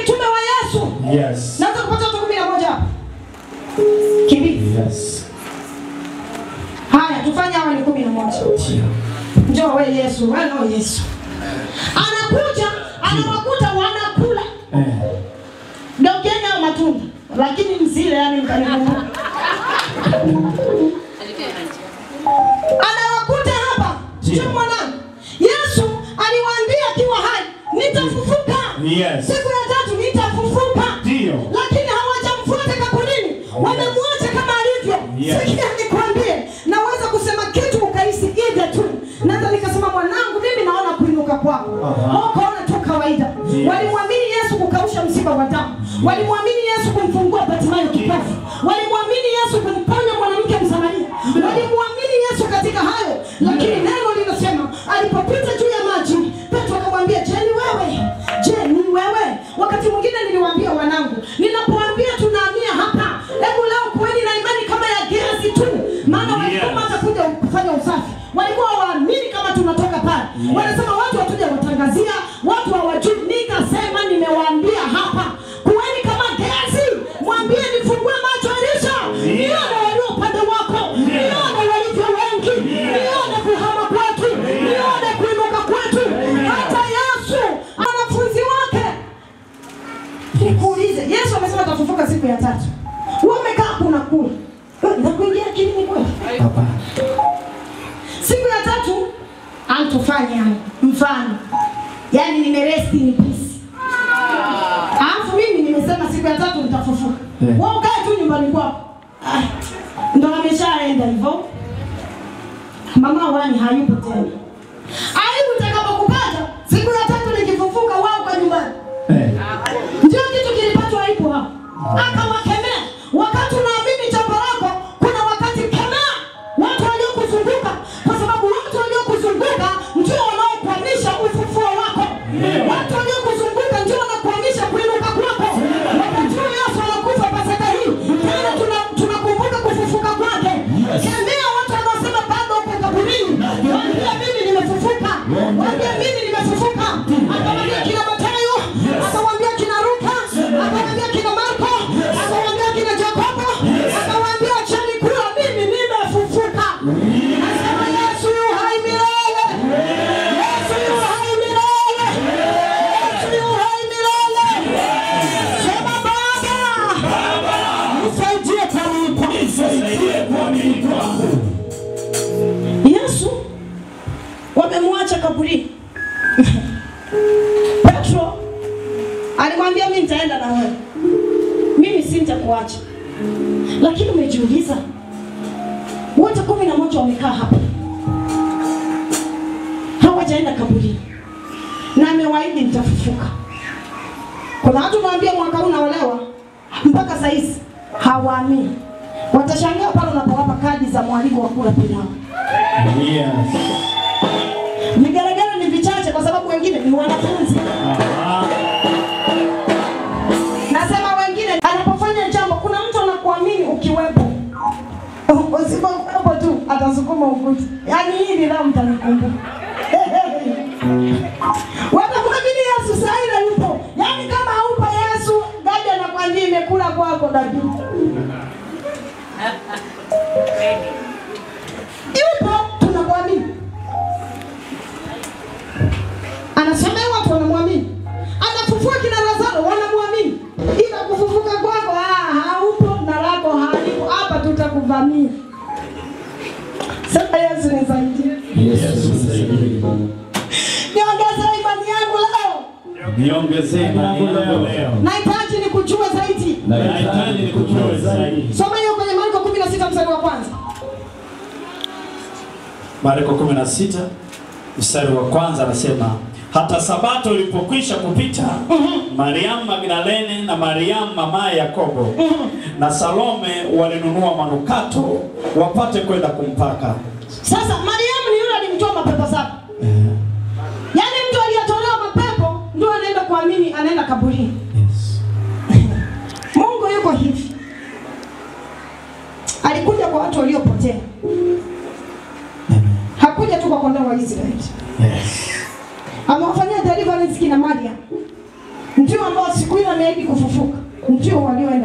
Yes. Naweza kupata watu kumi na moja hapa. Kivipi? Yes. Haya, tufanye hawa ni kumi na moja. Njoo we Yesu, we no Yesu. Anakuja, anawakuta wanakula. Eh. Geukeni hao matunda. Lakini msile yani mkanikumbuka. Anawakuta hapa. Ndio. Sio mwanangu. Yesu aliwaambia akiwa hai, nitafufuka. Yes. Siku ya tatu nitafufuka. Ndio. Lakini hawajamfuata kaburini. Wamemwacha kama alivyo. Yes. Sikia nikwambie, naweza kusema kitu ukahisi ije tu. Naweza nikasema mwanangu, mimi naona kuinuka kwako. Aha. Wao kaona tu kawaida. Yes. Walimwamini Yesu kukausha msiba wa damu. Walimwamini Yesu kumfungua Bartimayo kipofu. Walimwamini Yesu kumponya mwanamke Msamaria. Walimwamini Yesu katika hayo, lakini neno linasema alipopita juu ya maji, Petro akamwambia, "Je, ni wewe? Je, ni wewe?" Wakati mwingine niliwaambia wanangu, ninapoambia tunahamia hapa, hebu leo kuweni na imani kama ya Gehazi tu, maana walikuwa Yes. watakuja kufanya usafi. Walikuwa waamini kama tunatoka pale. Wanasema watu watuja watangazia, watu hawajui. Nikasema nimewaambia hapa, kuweni kama Gehazi, mwambie nifungue macho Elisha, nione walio upande wako, nione walivyo wengi, nione kuhama kwetu, nione kuinuka kwetu. Hata Yesu wanafunzi wake Nikuulize, Yesu amesema atafufuka siku ya tatu. Wewe umekaa kuna kula. Nakuingia akilini kweli? Siku ya tatu antufanya mfano. Yaani nimeresti in peace. Alafu mimi nimesema siku ya tatu nitafufuka. Yeah. Wewe ukae tu nyumbani kwako. Ah, Ndo ameshaenda hivyo. Mama wani hayupo tena. Aibu itakapokupata siku ya tatu nikifufuka wao kwa nyumbani. Eh. Ndio kitu kilipatwa aibu hapo. Akawakemea. Wakati unaamini jambo lako, kuna wakati kemea watu waliokuzunguka, kwa sababu watu waliokuzunguka ndio wanaokwamisha ufufuo wako. Watu waliokuzunguka ndio wanakwamisha kuinuka kwako. Wakati huu Yesu anakufa Pasaka hii, tena tuna- tunakumbuka kufufuka kwake. Kemea watu wanaosema bado uko kaburini. Waambie mimi nimefufuka. Waambie mimi nimefufuka. Akamwambia kina Mathayo, akamwambia kina Luka, akamwambia kina Marko, akamwambia kina Yakobo, akamwambia acheni kula, mimi nimefufuka. Nasema Yesu yu hai milele. Yesu yu hai milele. Yesu yu hai milele. Sema Baba, nisaidie kwa nilipo. Yesu wamemwacha kaburini. Petro alimwambia mimi nitaenda na wewe, mimi si nitakuacha. Lakini umejiuliza, wote kumi na moja wamekaa hapa, hawajaenda kaburini, na amewaahidi nitafufuka. Kuna watu mwambia mwaka huu naolewa, mpaka saa hizi hawaamini. Watashangaa pale unapowapa kadi za mwaliko wa kula pilau. Yes. Vigelegele ni vichache kwa sababu wengine ni wanafunzi. Aha. Nasema wengine anapofanya jambo, kuna mtu anakuamini ukiwepo. Usipokuwepo tu atasukuma ukuta. Yaani hili la mtanikumbuka. Watamwamini Yesu saa ile yupo. Yaani kama haupo Yesu, gadi anakwambia imekula kwako dadi. Yupo tunakuamini. Anasemea watu wanamwamini. Anafufua kina Lazaro wanamwamini. Ila kufufuka kwako ah, haupo na lako halipo. Hapa tutakuvamia. Sasa Yesu nisaidie. Yesu nisaidie. Niongeze imani yangu leo. Niongezee imani yangu leo. Nahitaji nikujue zaidi. Nahitaji nikujue zaidi. Soma hiyo kwenye Marko 16 mstari wa kwanza. Marko 16 mstari wa kwanza anasema hata sabato ilipokwisha kupita Mariamu Magdalene na Mariamu mamaye Yakobo na Salome walinunua manukato wapate kwenda kumpaka. Sasa Mariamu ni yule alimtoa mapepo saba. Yaani mtu aliyetolewa mapepo ndio anaenda kuamini, anaenda kaburini. Yes. Mungu yuko hivi. Alikuja kwa watu waliopotea. Hakuja tu kwa kondoo wa Israeli. Yes. Amewafanyia deliverance kina Maria. Ndio ambao siku ile ameahidi kufufuka.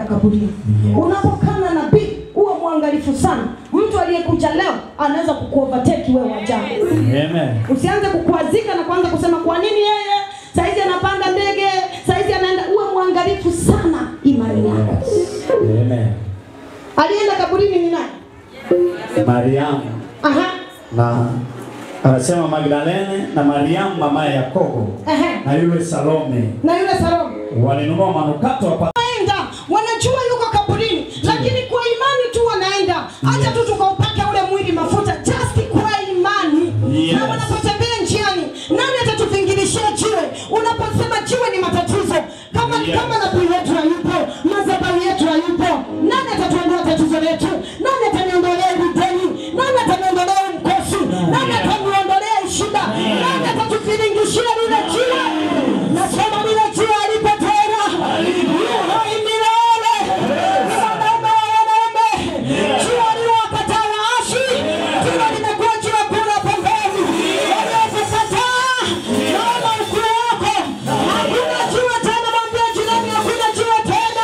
kaburini. Unapokaa na nabii uwe mwangalifu sana. Mtu aliyekuja leo anaweza kukuovertake wewe wa jana. Amen. Usianze kukuazika na kuanza kusema kwa nini yeye saizi anapanda ndege, saizi anaenda. Uwe mwangalifu sana imani yako. Amen. Alienda kaburini ni nani? Mariamu Aha, na anasema Magdalene na Mariamu mama ya Yakobo ehe, na yule Salome na yule Salome walinunua manukato hapa. wanaenda wanajua yuko kaburini, lakini kwa imani tu wanaenda. Acha tu tukaupake ule mwili mafuta, just kwa imani. Yes. Na wanapotembea njiani, nani atatuvingirishia jiwe? Unaposema jiwe ni matatizo, kama Yes. kama nabii wetu hayupo, madhabahu yetu hayupo, nani atatuondoa tatizo letu? Nani ataniondolea hili deni? Nani ataniondolea huu mkosi? Nani ataniondolea hii shida? Nani atatuviringishia lile jiwe? Nasema lile jiwe alipo tena, yu hai milele. Ni wanaume wa wanaume, jiwe liliwakataa waashi, jiwe limekuwa jiwe kula pembeni. Waliokukataa, naona ukuu wako. Hakuna jiwe tena, mwambie jirani, hakuna jiwe tena.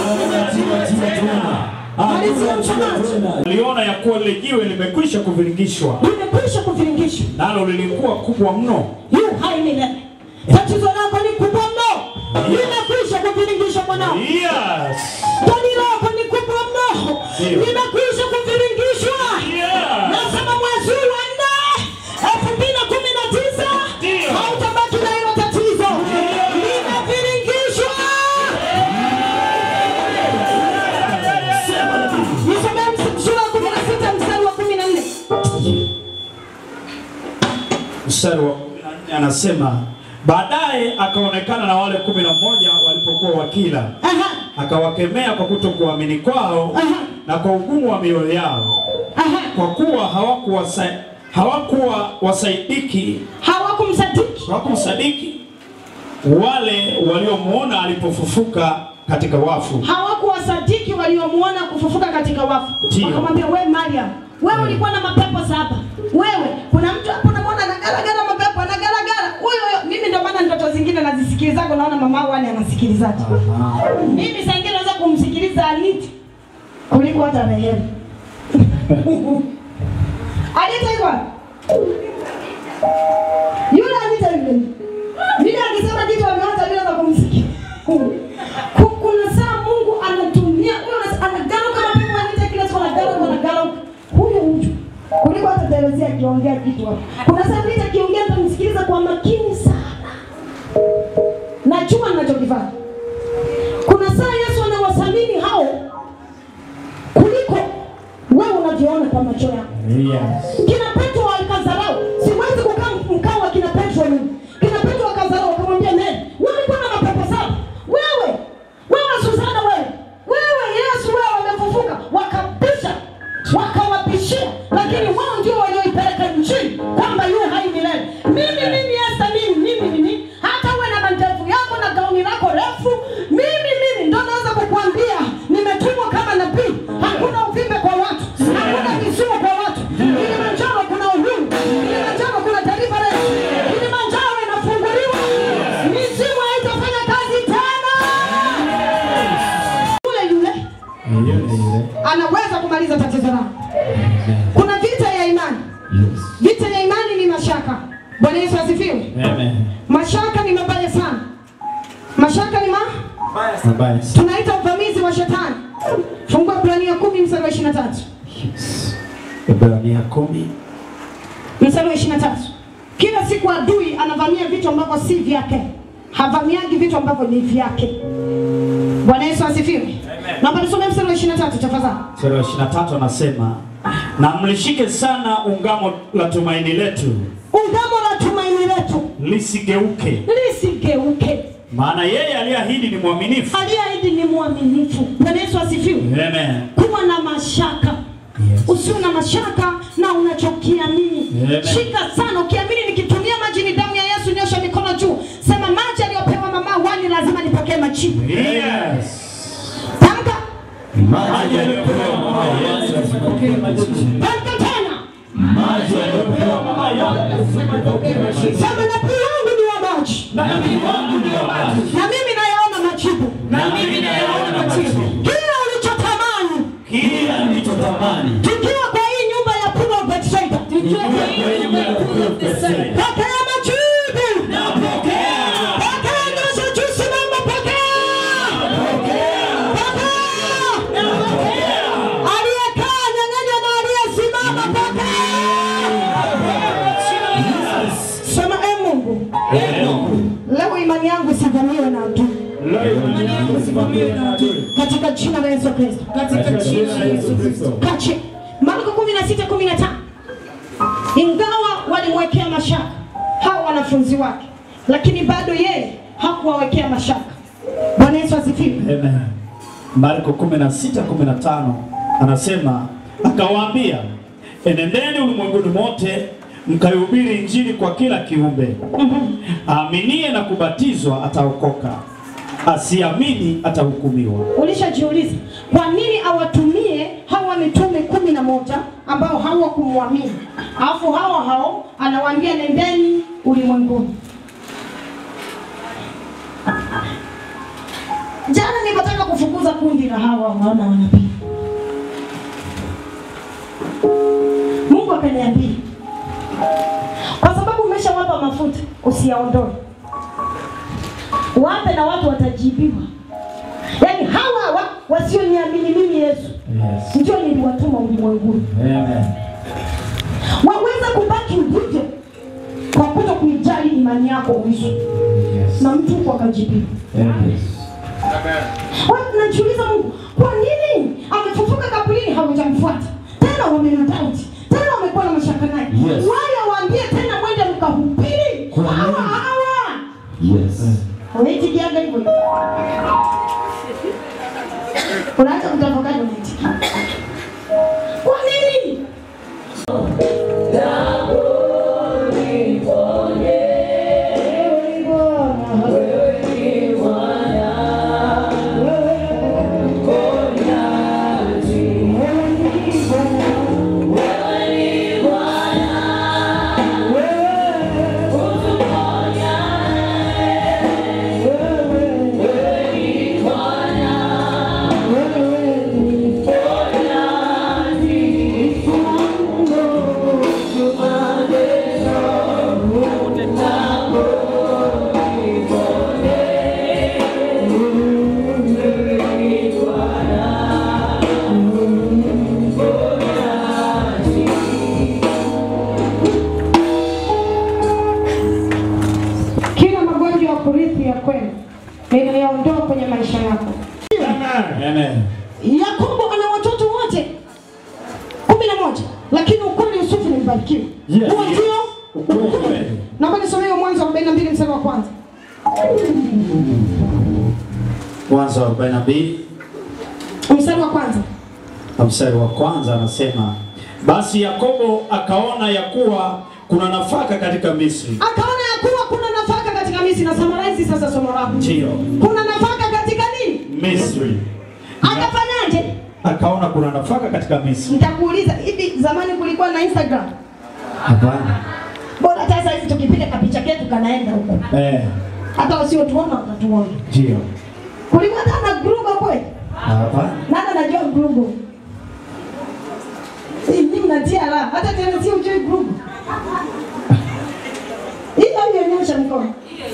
Malizia mchungaji. Aliona ya kuwa lile jiwe limekwisha kuviringishwa, Limekwisha kuviringishwa. nalo lilikuwa kubwa mno. yu hai milele. Tatizo lako ni kubwa mno, limekwisha kuviringishwa mwanao. Yes. Deni lako ni kubwa mno, Ndio. limekwisha kuviringishwa. Yeah. Nasema mwezi huu wa nne elfu mbili na kumi na tisa Ndio. hautabaki na hilo tatizo, limeviringishwa. Nisomee sura ya kumi na sita mstari wa kumi na nne. Mstari wa kumi na nne anasema baadaye akaonekana na wale kumi na moja walipokuwa wakila, Aha, akawakemea kwa kutokuamini kwao Aha. na kwa ugumu wa mioyo yao, aha. kwa kuwa hawakuwa hawakuwa wasaidiki Hawakumsadiki. hawakumsadiki wale waliomuona alipofufuka katika wafu. hawakuwasadiki waliomuona kufufuka katika wafu. Ndio. Wakamwambia, we Mariam, wewe ulikuwa na mapepo saba. Wewe kuna mtu hapo unamwona anagaragara mapepo, anagaragara huyo huyo. Mimi ndio maana ndoto zingine nazisikilizaga, naona mama wangu ani anasikilizaje. Mimi saa ingine naweza kumsikiliza Anita kuliko hata Rehema. Anita yuko wapi? Yule Anita yule. Mimi akisema kitu ameanza bila za kumsikia. Ku- Kuna saa Mungu anatumia huyo ana- anagaruka na pepo Anita kila siku anagaruka anagaruka. Huyo mtu kuliko hata Teresi akiongea kitu hapo. Kuna saa Anita akiongea nitamsikiliza kwa makini sana. Najua ninachokifanya. Kuna saa Yesu anawathamini hao kuliko wewe unavyoona kwa macho yako. Yes. Kina Petro walikadharau. Siwezi kukaa mkao wa kina Petro mimi. Kina Petro wakadharau wakamwambia nani? Wewe ulikuwa na mapepo saba. Wewe, wewe Susana wewe. Wewe Yesu wewe wamefufuka. Wakapisha. Wakawapishia. Lakini wao ndio walioipeleka nchini kwamba yeye hai milele. Mimi mimi Esther mimi mimi mimi hata uwe na mandevu yako na gauni lako refu mimi mimi ndo naweza kukuambia nimetumwa kama nabii. Hakuna uvimbe kwa watu. Hakuna kisumu kwa watu. Kilimanjaro kuna uhuru. Kilimanjaro kuna deliverance. Kilimanjaro inafunguliwa. Mizimu haitafanya kazi tena. Yule yule anaweza kumaliza tatizo lako. Kuna vita ya imani. Vita ya imani ni mashaka. Bwana Yesu asifiwe. Amen. Mashaka ni mabaya sana. Mashaka ni ma Mabaya sana. tunaita uvamizi wa shetani. Fungua Ibrania kumi mstari wa 23. Yes. Ibrania kumi mstari wa 23. Kila siku adui anavamia vitu ambavyo si vyake, havamiagi vitu ambavyo ni vyake. Bwana Yesu asifiwe. Naomba nisome mstari wa 23 tafadhali. mstari wa 23 anasema na mlishike sana ungamo la tumaini letu Ungamo la tumaini letu lisigeuke, lisigeuke. maana yeye aliyeahidi ni mwaminifu. Aliyeahidi ni mwaminifu. Bwana Yesu asifiwe. Amen. Kuwa na mashaka Yes. usiwe na mashaka na unachokiamini. Amen. Shika sana, ukiamini nikitumia maji ni damu ya Yesu, nyosha mikono juu, sema maji aliyopewa mama wani lazima nipokee majibu. Yes. Tamka, Maji aliyopewa mama Yesu asipokee majibu. tamka tena, Maji aliyopewa mama Yesu asipokee majibu. sema nabii wangu ni wa maji Na nabii wangu ni wa maji. na mimi nayaona majibu. Na mimi nayaona majibu. Kila ukabiliwe na adui katika jina la Yesu Kristo. katika jina la Yesu Kristo. Kache Marko 16:15 ingawa walimwekea mashaka hao wanafunzi wake, lakini bado yeye hakuwawekea mashaka. Bwana Yesu asifiwe. Amen. Marko 16:15 anasema akawaambia, enendeni ulimwenguni mote mkaihubiri injili kwa kila kiumbe. Aaminie na kubatizwa ataokoka, asiamini atahukumiwa. Ulishajiuliza kwa nini awatumie hawa mitume kumi na moja ambao hawakumwamini, alafu hawa hao anawaambia nendeni ulimwenguni. Jana nilipotaka kufukuza kundi la hawa waona wanabii, Mungu akaniambia kwa sababu umeshawapa mafuta usiyaondoe, wape na watu watajibiwa. Yaani hawa wa, wasioniamini mimi Yesu Yes. ndio niliwatuma ulimwenguni, Amen. waweza kubaki ulivyo kwa kuto kuijali imani yako uishi Yes. na mtu huko akajibiwa. Amen. Watu najiuliza Mungu, kwa nini amefufuka kaburini hawajamfuata tena, wamemdauti tena, wamekuwa na mashaka naye Yes. wale waambie tena, mwende mkahubiri Kwa nini? hawa hawa Yes. unaitikiaga hivyo hivyo. unaacha kutafakari, unaitikia kwa nini? Kila magonjwa ya kurithi ya kwenu ninayaondoa kwenye maisha yako. Amen. Yakobo ana watoto wote kumi na moja, lakini ukweli Yusufu ni mbarikiwa. Yes. Huo ndio Ukweli. naomba nisomee Mwanzo 42 mstari wa kwanza. Mwanzo wa 42 Mstari wa kwanza. na mstari wa kwanza anasema, basi Yakobo akaona ya kuwa kuna nafaka katika Misri. Akaona ya kuwa kuna nafaka katika Misri na summarize sasa somo lako. Ndio. Kuna nafaka katika nini? Misri. Akafanyaje? Akaona kuna nafaka katika Misri. Nitakuuliza, hivi zamani kulikuwa na Instagram? Hapana. Bora hata sasa hivi tukipiga kapicha ketu kanaenda huko. Eh, Hata wasiotuona watatuona. ndio. Kulikuwa hata na Google kweli? Hapana. Nani anajua Google? Si mimi mnatia la, hata tena si ujui Google. Hiyo hiyo nyosha mkono.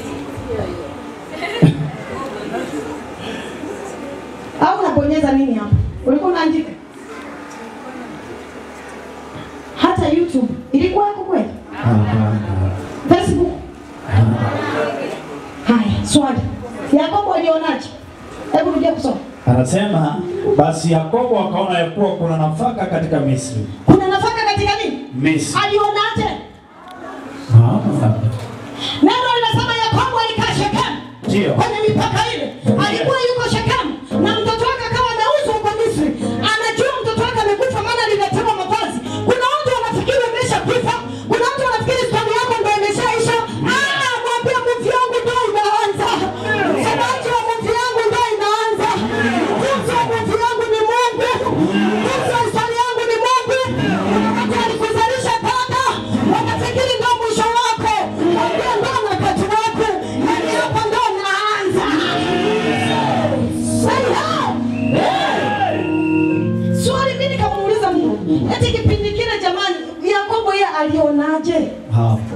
Au unabonyeza nini hapo? Ulikuwa unaandika? Hata YouTube ilikuwa yako kweli? Hapana. Facebook? Haya, swali. Yakobo alionaje? Hebu rudia kusoma. Anasema basi Yakobo akaona ya kuwa kuna nafaka katika Misri. Kuna nafaka katika nini? Misri. Alionaje? Ah. Neno linasema Yakobo alikaa Shekemu Ndio. kwenye mipaka ile, alikuwa yuko Shekemu na mtoto wake akawa ameuzwa huko Misri. Anajua mtoto wake amekufa, maana aliletewa mavazi. Kuna watu wanafikiri umeshakufa, kuna watu wanafikiri stori yako ndio imeshaisha. Ah, mwambie mvi yangu ndio inaanza, sababu ya mvi yangu ndio inaanza. Mtunzi wa mvi yangu ni Mungu, mtunzi wa historia yangu ni Mungu. Kuna watu walikuzalisha dada, wanafikiri ndio mwisho wako. Mwambie ndio wakati wako, yaani hapa ndio naanza. Say hi. Swali mimi nikamuuliza Mungu, eti kipindi kile jamani, Yakobo yeye alionaje? Hapo.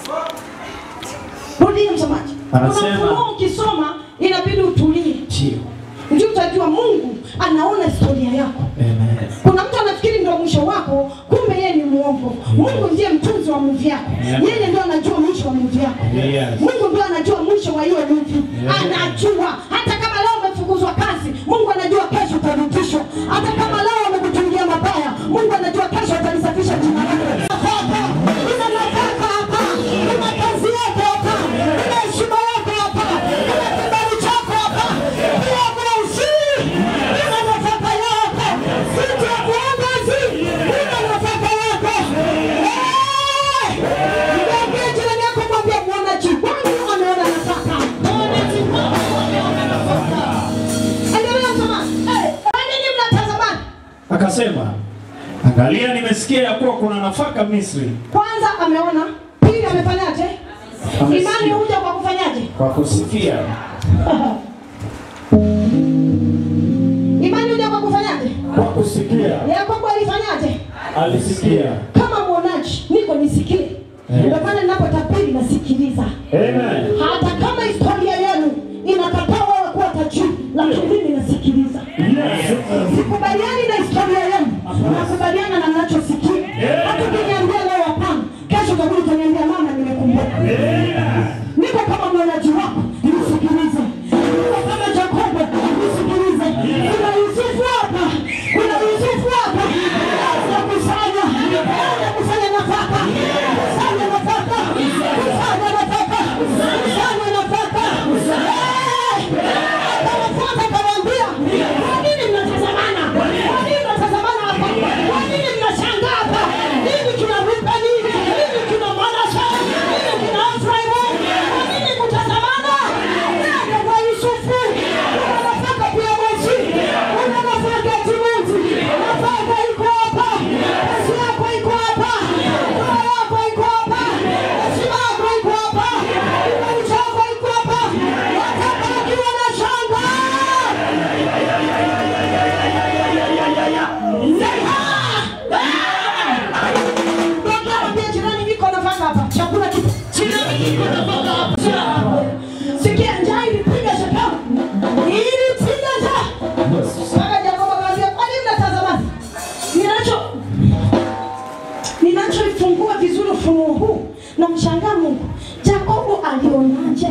Rudia msomaji. Anasema- Unapokuwa ukisoma inabidi utulie, Ndio. ndio utajua Mungu anaona historia yako. Amen. Kuna mtu anafikiri ndio mwisho wako, kumbe yeye ni muongo. Mungu ndiye mtunzi wa movie yako, Yeah. yeye ndio anajua mwisho wa movie yako. Yes. Mungu ndio anajua mwisho wa hiyo movie, Yeah. anajua hata kama leo umefukuzwa kazi, akasema, angalia, nimesikia ya kuwa kuna nafaka Misri. Kwanza ameona, pili amefanyaje? Amesikia. Imani huja kwa kufanyaje? Kwa kusikia Imani huja kwa kufanyaje? kwa kusikia Yakobo alifanyaje? alisikia. Kama mwonaji, niko nisikie. Ndio maana ninapotabiri nasikiliza. Amen. Hata kama historia yenu inakataa wewe kuwa tajiri, lakini mimi nasikiliza. Sikubaliani na historia yenu, nakubaliana na ninachosikia. Hata ukiniambia leo hapana, kesho utakuja utaniambia mama, nimekumbuka. Niko kama mwonaji wako, nisikilize. Niko kama Yakobo, nisikilize. Kuna Yusufu hapa, kuna Yusufu hapa. Anza kusanya, anza kusanya nafaka, kusanya nafaka, kusanya nafaka, kusanya nafaka. Eh! Akawafuata akawaambia, kwa nini mnatazamana? Kwa nini mnatazamana hapa? Kwa nini mnashangaa hapa? Nini kinaruka nini? Nini kina Manase? Nini kina Efraimu? Kwa nini kutazamana? Nenda kwa Yusufu. Kuna nafaka pia Mosi. Kuna nafaka Timuti. Nafaka iko hapa. Kazi yako iko hapa. Ndoa yako iko hapa. Heshima yako iko hapa. Kibali chako iko hapa. Watabaki wanashangaa. Mwambie jirani niko nafaka hapa. Chakula kipo. Jirani niko nafaka hapa. Sikia njaa ilipiga shakamu. Ilipiga njaa. Mpaka Yakobo akamwambia, "Kwa nini mnatazamana?" Ninacho ninachoifungua vizuri ufunuo huu na mshangaa Mungu. Yakobo alionaje?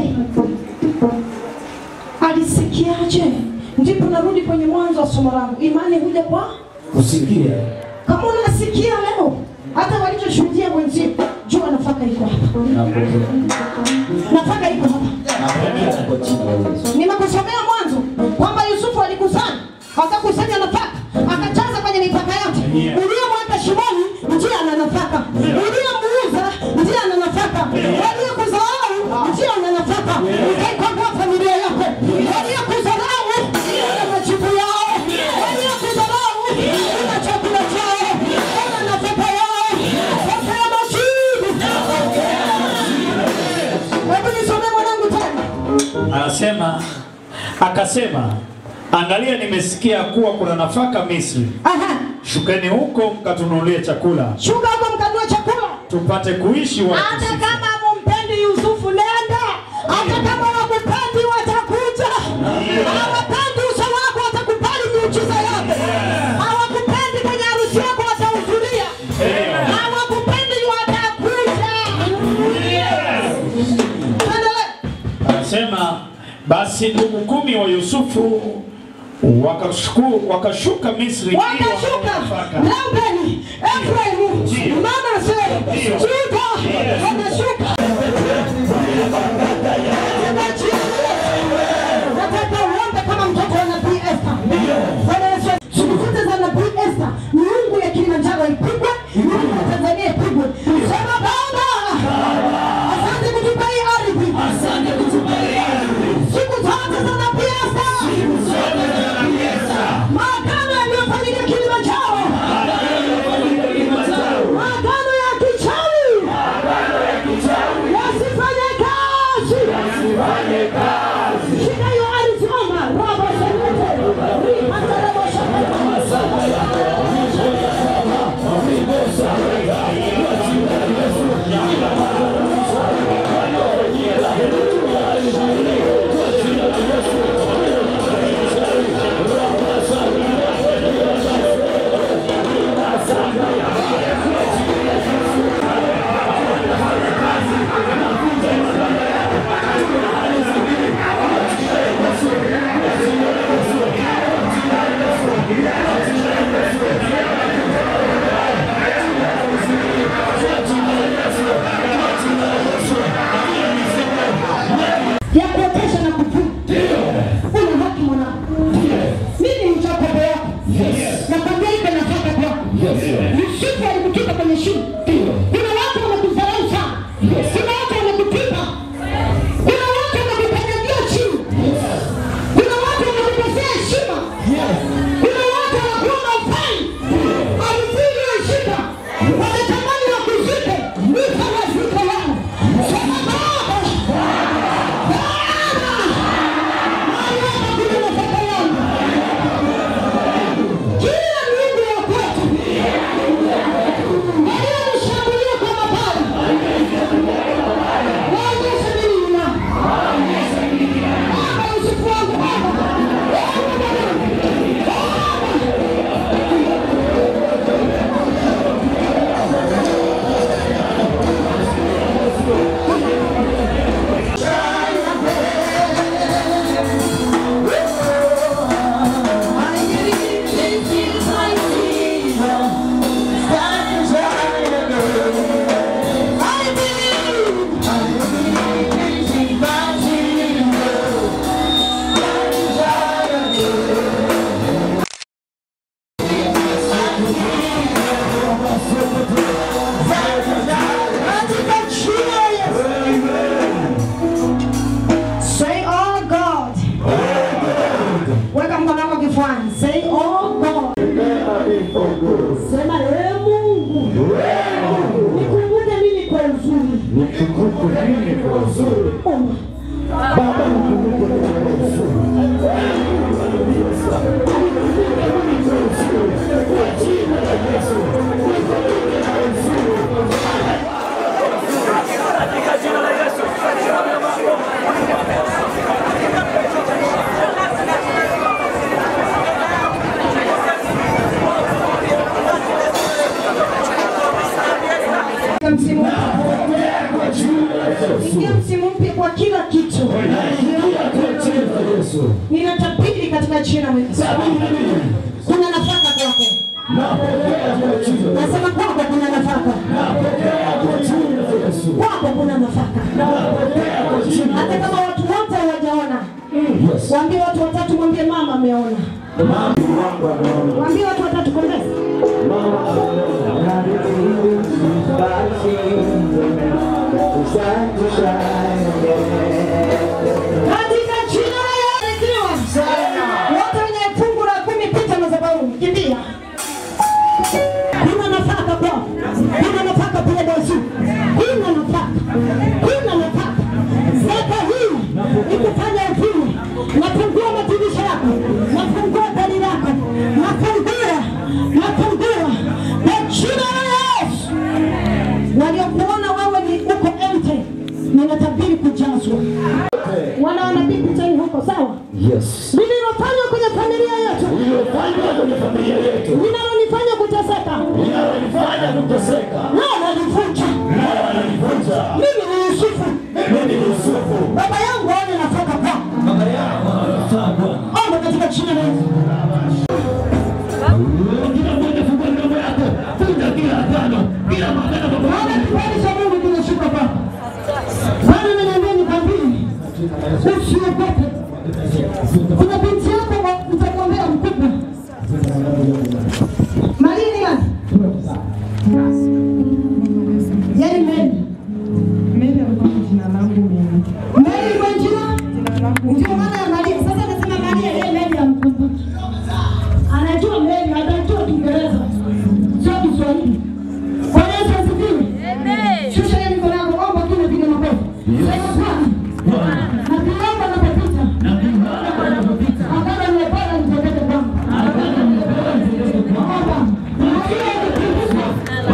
Alisikiaje? Ndipo narudi kwenye mwanzo wa somo langu. Imani huja kwa Kusikia. kama unasikia leo, hata walichoshuhudia wenzio, jua nafaka iko hapa, nafaka iko hapa. Nimekusomea mwanzo kwamba Yusufu alikusanya, akakusanya nafaka, akajaza kwenye mipaka yote. Yeah. Uliyemweka shimoni ndiye ana nafaka, uliyemuuza ndiye ana nafaka, waliyekudharau ndiye ana nafaka. Utaikomboa familia yako, waliyekudharau wana majibu yao, waliyekudharau wana chakula chao, wana nafaka yao, nafaka ya majibu. Hebu nisomee mwanangu tena. Anasema akasema, angalia, nimesikia kuwa kuna nafaka Misri. Aha. Shukeni huko mkatununulie chakula Shuka huko mkanunue chakula. tupate kuishi watu Hata sisi. kama mumpendi Yusufu nenda. Hata kama wakupendi watakuja. Hawapendi uso wako watakubali miujiza yako. Hawakupendi kwenye harusi yako watahudhuria. Hawakupendi watakuja. Endelea. Anasema basi ndugu kumi wa Yusufu wakashuku, wakashuka Misri ili Wakashuka wanunue nafaka. Reubeni, Efraimu, Manase, Yuda wanashuka. Nataka uombe kama mtoto wa nabii Esther. Bwana Yesu, siku zote za nabii Esther, miungu ya Kilimanjaro ipigwe, miungu ya Tanzania ipigwe. Sema Baba, asante kutupa hii ardhi. Siku zote za nabii Esther. Maagano yaliyofanyika Kilimanjaro. Maagano ya kichawi. Yasifanye kazi. of one. Say, oh God. Sema, ee Mungu. Nikumbuke mimi kwa uzuri. Oh. Msimu Ingia msimu mpya kwa kila kitu. Ninatabiri katika jina la Yesu. Kuna nafaka kwako. Nasema kwako kuna nafaka. Kwako kuna nafaka. Hata kama watu wote hawajaona. Waambie watu watatu, mwambie mama ameona. Waambie watu watatu kongeza. Katika jina la Yesu. Wote wenye fungu la kumi pita madhabahuni. Kimbia. Kuna nafaka kwao. Kuna nafaka pia Yesu. Kuna nafaka. Kuna nafaka. Zaka hii ikufanya ufue. Nafungua madirisha yako. Nafungua gari lako. Nafungua. Nafungua. Kwa jina la Yesu. Waliokuona wewe ni uko empty. Ninatabiri kujazwa. Wana wanabii picha hii huko sawa? Yes. Lililofanywa kwenye familia yetu. Uliyofanya kwenye familia yetu. Linalonifanya kuteseka. Linalonifanya kuteseka. Leo nalivunja. Leo analivunja. Mimi ni Yusufu. Mimi ni Yusufu. Baba yangu aone nafaka kwa. Baba yangu anafaa Bwana. Omba katika jina la Yesu. Kila mmoja fungua midomo yako. Funga kila agano. Kila magano baba Bwana yangu. kibali cha Mungu kinashuka kwa. Bwana ameniambia nikwambie. Usiogope. Kuna binti yako wa- nitakuombea mkubwa. Maria ni nani? Yaani Mary. Mimi alikuwa jina langu mimi. Mary kwa jina? Ndio maana ya Maria. Sasa nasema Maria, yeye Mary amkumbuki. Anajua Mary, anajua Kiingereza. Sio Kiswahili. Kwa Yesu asifiwe. Shusha hiyo mikono yako, omba kile vile makofi. Sema Bwana. Na kuomba napopita. Agano nimepata nitokee kwangu. Omba. Maria nikumbuka.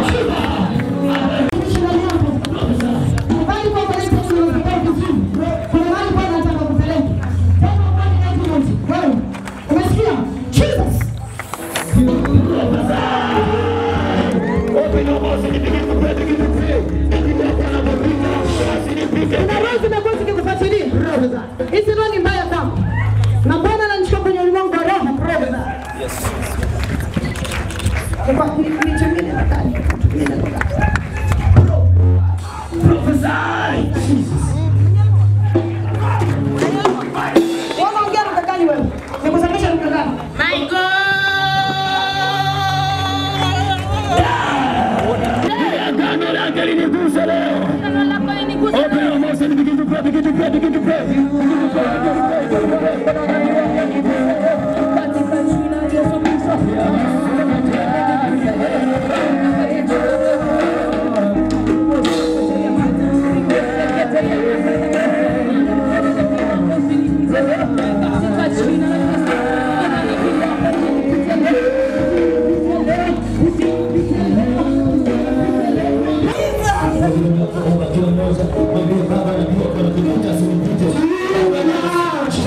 Shida yako. Kubali kwa Bwana Yesu tunapokea vizuri. Kuna mahali Bwana anataka kupeleka. Sema Bwana Yesu, wewe. Umesikia? Jesus. Kuna roho zimekuwa zikikufuatilia. Hizi roho ni mbaya kwangu. Na Bwana ananishika kwenye ulimwengu wa roho. Kwa- ni- nitumie neno gani? Nitumie neno gani? Wewe unaongea lugha gani wewe? Nikusomesha lugha gani? Agano lake linigusa leo. Open your mouth and begin to pray, begin to pray, begin to pray. Begin to pray, begin to pray, begin to pray. Kila mmoja mwambie Baba, najua kuna kipita, usinipite.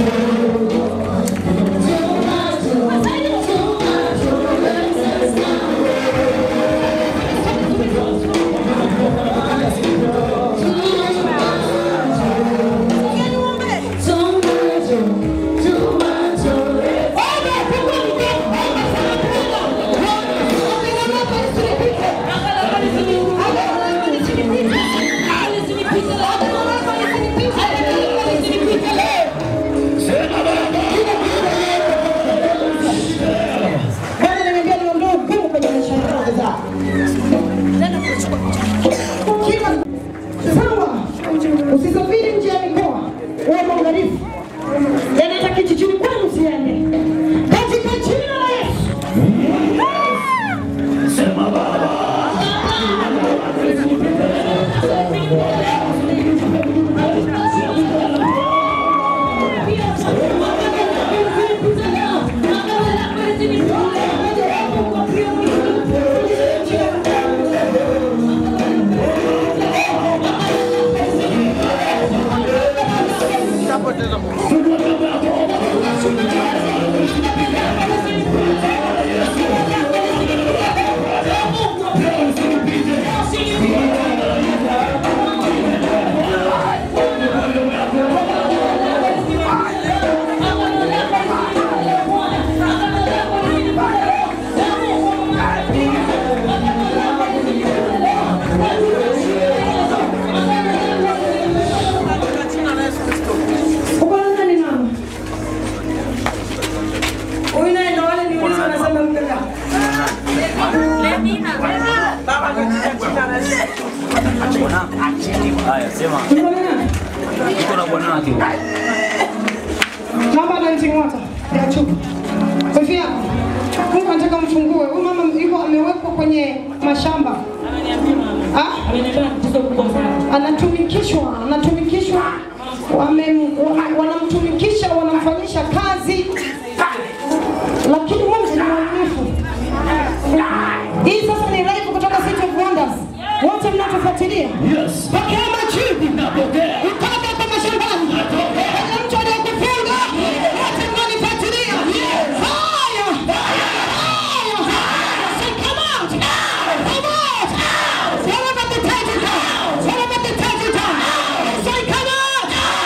Haya, sema uko na bwana wake. Naomba dancing water ya chupa. Kofia. Mungu anataka mfungue. Huyu mama yuko amewekwa kwenye mashamba. Ah? Anatumikishwa, anatumikishwa. Wame, wame, wanamtumikisha, wanamfanyisha kazi. Lakini Mungu ni mwaminifu. Hii sasa ni live kutoka City of Wonders. Wote mnatufuatilia. Yes. Pokea majibu. Napokea. Utoka kwa mashambani. Kuna mtu aliyekufunga. Wote mnanifuatilia. Fire. Fire. Say, come out. Come out. Tell them at the table. Tell them at the table. Say, come out.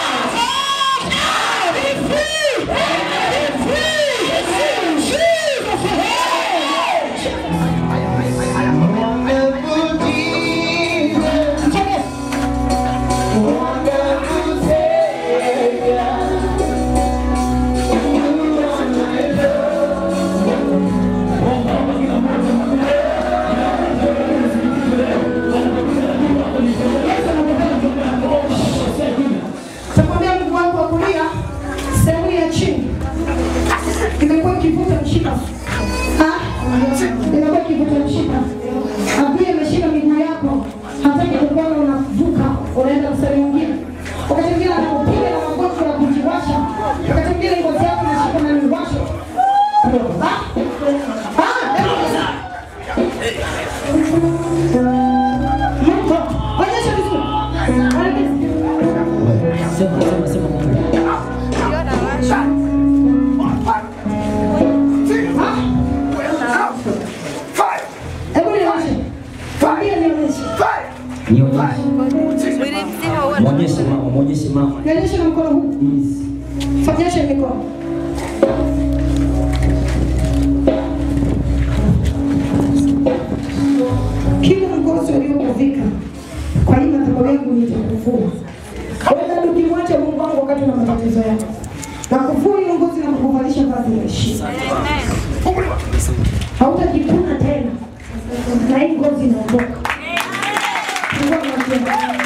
Out. Be free. Be free. Jesus. Yes. Takwambia mguu wako wa kulia sehemu ya chini imekuwa ikivuta mshipa. Ah, imekuwa ikivuta mshipa. Adui ameshika miguu yako, hataki kukuona unavuka, unaenda mstari mwingine. Wakati mwingine anakupiga na magonjwa ya kujiwasha, wakati mwingine ngozi yako inashika na miwasho. Ah, ah, Mungu, onyesha vizuri. Onyesha. Sema sema sema kwa Hebu nionyeshe. Mwambie nionyeshe. Nionyeshe. Muonyeshe mama, muonyeshe mama. Nionyeshe na mkono huu. Yes. Fanyeshe mikono. Kila mgozi uliokuvika kwa hii madhabahu yangu nitakuvua. Wenda ukimwacha Mungu wangu wakati una matatizo yako. Na kuvua hiyo ngozi na kukuvalisha vazi la heshima. Hautajikuna tena. Na hii ngozi inaondoka. Mungu anakubariki.